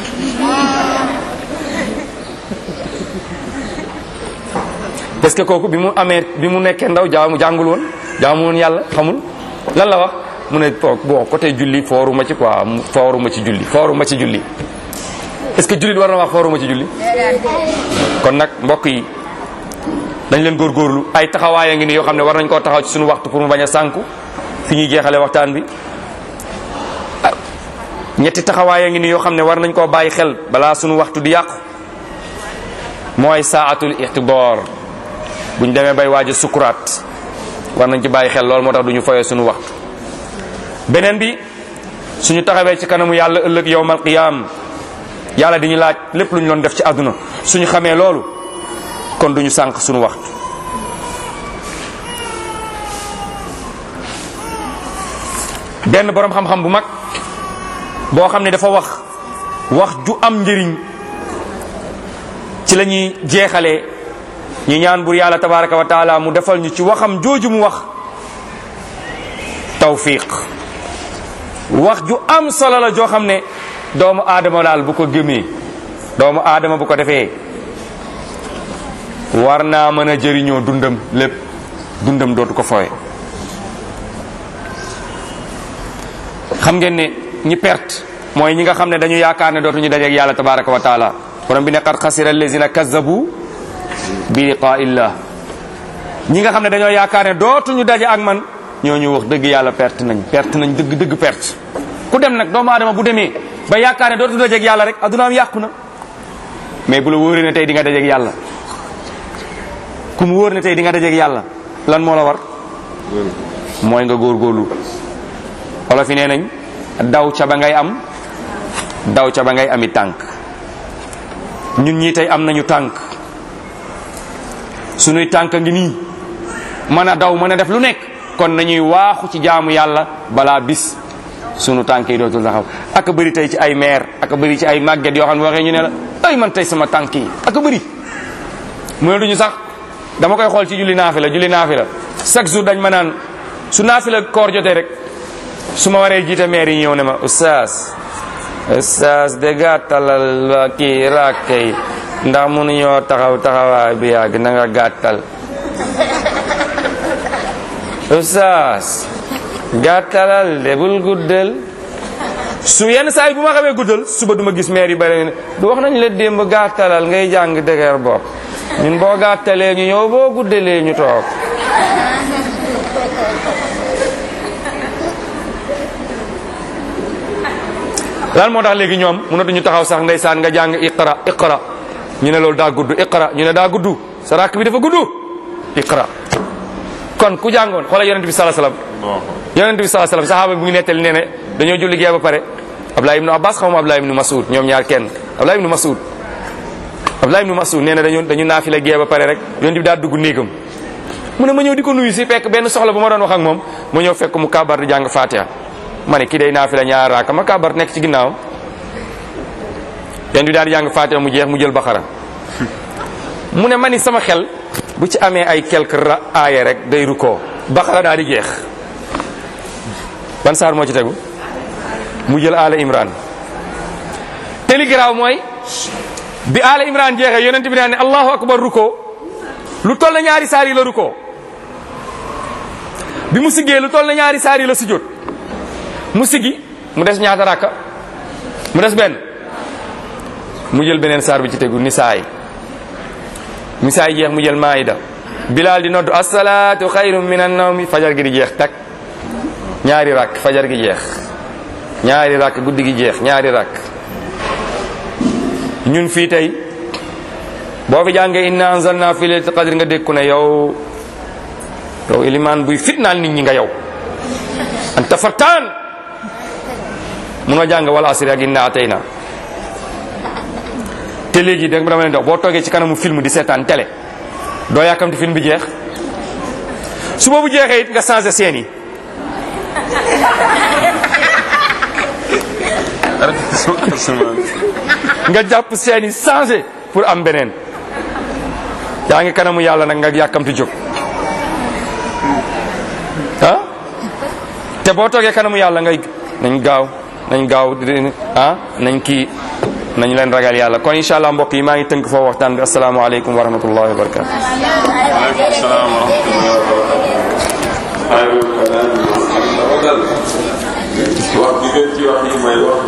parce que kooku bi mu amee bi mu nekkee ndaw jaamu jàngul woon jaamu woon yàlla xamul lan la wax mu ne bon côté julli fooruma ci quoi fooruma ci julli fooruma ci julli est-ce que jullit war na wax fooruma ci julli kon nag mbokk yi dañ leen góorgóorlu ay taxawaay a ngi ni yoo xam ne war nañ koo taxaw ci suñu waxtu pour mu bañ a sànku fi ñuy jeexale waxtaan bi ñetti taxawaay a ngi ni yoo xam ne war nañ koo bàyyi xel balaa suñu waxtu di yàqu mooy saatul ixtidaar buñ demee bay waaj a sukuraat war nañ ci bàyyi xel loolu moo tax du ñu foyee suñu waxtu beneen bi suñu taxawee ci kanamu yàlla ëllëg yowmal qiyaam yàlla di ñu laaj lépp lu ñu doon def ci àdduna suñu xamee loolu kon duñu sànq suñu waxtu benn boroom xam-xam bu mag boo xam ne dafa wax wax ju am njëriñ ci la ñuy jeexalee ñu ñaan bur yàlla tabaraka wa taala mu defal ñu ci waxam jooju mu wax tawfiq wax ju am solo la joo xam ne doomu aadama daal bu ko gëmee doomu aadama bu ko defee war naa mën a jëriñoo dundam lépp dundam dootu ko fooye xam ngeen ne ñi perte mooy ñi nga xam ne dañu yaakaar ne dootuñu dajeeg yàlla tabaraka wa taala borom bi ne qad xasira allazina kazzabu bi liqaa illah ñi nga xam ne dañoo yaakaar ne dootuñu daje ak man ñooñu wax dëgg yàlla perte nañ perte nañ dëgg dëgg perte ku dem nag doomu aadama bu demee ba yaakaar ne dootu dajeeg yàlla rek addunaam yàqu na mais bu la wóoree ne tey di nga dajeeg yàlla ku mu wóor ne tey di nga dajeeg yàlla lan moo la war mooy nga góorgóorlu wala fi nee nañ daw ca ba ngay am daw ca ba ngay ami tànk ñun ñii tey am nañu tànk sunuy tànk ngi nii mën a daw mën a def lu nekk kon nañuy waaxu ci jaamu yàlla balaa bis sunu tànk yi dootul taxaw ak bëri tey ci ay maire ak bëri ci ay màgget yoo xam ne waxee ñu ne la ay man tey sama tànk yi ak bëri mu ne duñu sax dama koy xool ci julli naafi la julli naafi la chaque jour dañ ma naan su naafi la koor jotee rek su ma waree jiite maire yi ñëw ne ma oustaz oustaz de gàttalal kii rakke yi ndax mënuñoo taxaw taxawaay bi yàgg na nga gàttal oustaz gàttalal de bul guddal su yenn saa yi bu ma xamee guddal suba duma gis maire yi bari ne du wax nañ la démb gàttalal ngay jàng dëgër bopp ñun boo gàttalee ñu ñëw boo guddalee ñu toog lan moo tax léegi ñoom mënatuñu taxaw sax ndeysaan nga jàng iqra iqra ñu ne loolu daa gudd iqra ñu ne daa gudd sa rakk bi dafa gudd iqra kon ku jàngoon xoolal yonent bi sallallahu alayhi wasallam yonent bi sallallahu alayhi wasallam sahaaba bi mu ngi nettali nee ne dañoo julli gee ba pare Abdullah ibnu Abbas xaw ma Abdullah ibnu Mas'ud ñoom ñaar kenn Abdullah ibnu Mas'ud Abdullah ibnu Mas'ud nee na dañu dañu naafila gee ba pare rek yonent bi daa dugg néegam mu ne ma ñëw di ko nuyu si fekk benn soxla bu ma doon wax ak moom ma ñëw fekk mu kabar di jàng Fatiha ma ne kii day naafila ñaar raaka ma kabar nekk ci ginnaaw yonent bi daal di jàng Fatiha mu jeex mu jël Baxara mu ne ma ni sama xel bu ci amee ay quelques ra aaya rek day rukkoo Baxara daal di jeex ban saar moo ci tegu mu jël Ala Imran te li garaaw mooy bi Ala Imran jeexee yonent bi naan ne Allahu akbar rukkoo lu toll na ñaari saar yi la rukkoo bi mu siggee lu toll na ñaari saar yi la sujjóot mu siggi mu des ñaata rakka mu des benn mu jël beneen saar bi ci tegu nisaay nisaay jeex mu jël maayida bilaal di noddu asalaatu xayrun min annawmi fajar gi di jeex tak ñaari rakk fajar gi jeex ñaari rakk guddi gi jeex ñaari rakk ñun fii tey boo fi jàngee inna anzalna fi laylatil qadr nga dékku ne yow yow ilimaan buy fitnaal nit ñi nga yow anta fartaan munoo jàng wala asri ak inna atayna te léegi da dama leen dox boo toogee ci kanamu film di seetaan télé doo yàkkamti film bi jeex su boobu jeexee it nga changé scène yi nga jàpp scène yi changé pour am beneen yaa ngi kanamu yàlla nag nga yàkkamti jóg ah te boo toogee kanamu yàlla ngay nañ gaaw nañ gaaw ah nañ kii nañ leen ragal yàlla kon incha allah mbokk yi maa ngi tënk foofu waxtaan bi asalaamaaleykum wa rahmatullahi wa barakatu waaleykum salaam wa rahmatullahi wa barakatu wax bi gën ci wax yi mooy wax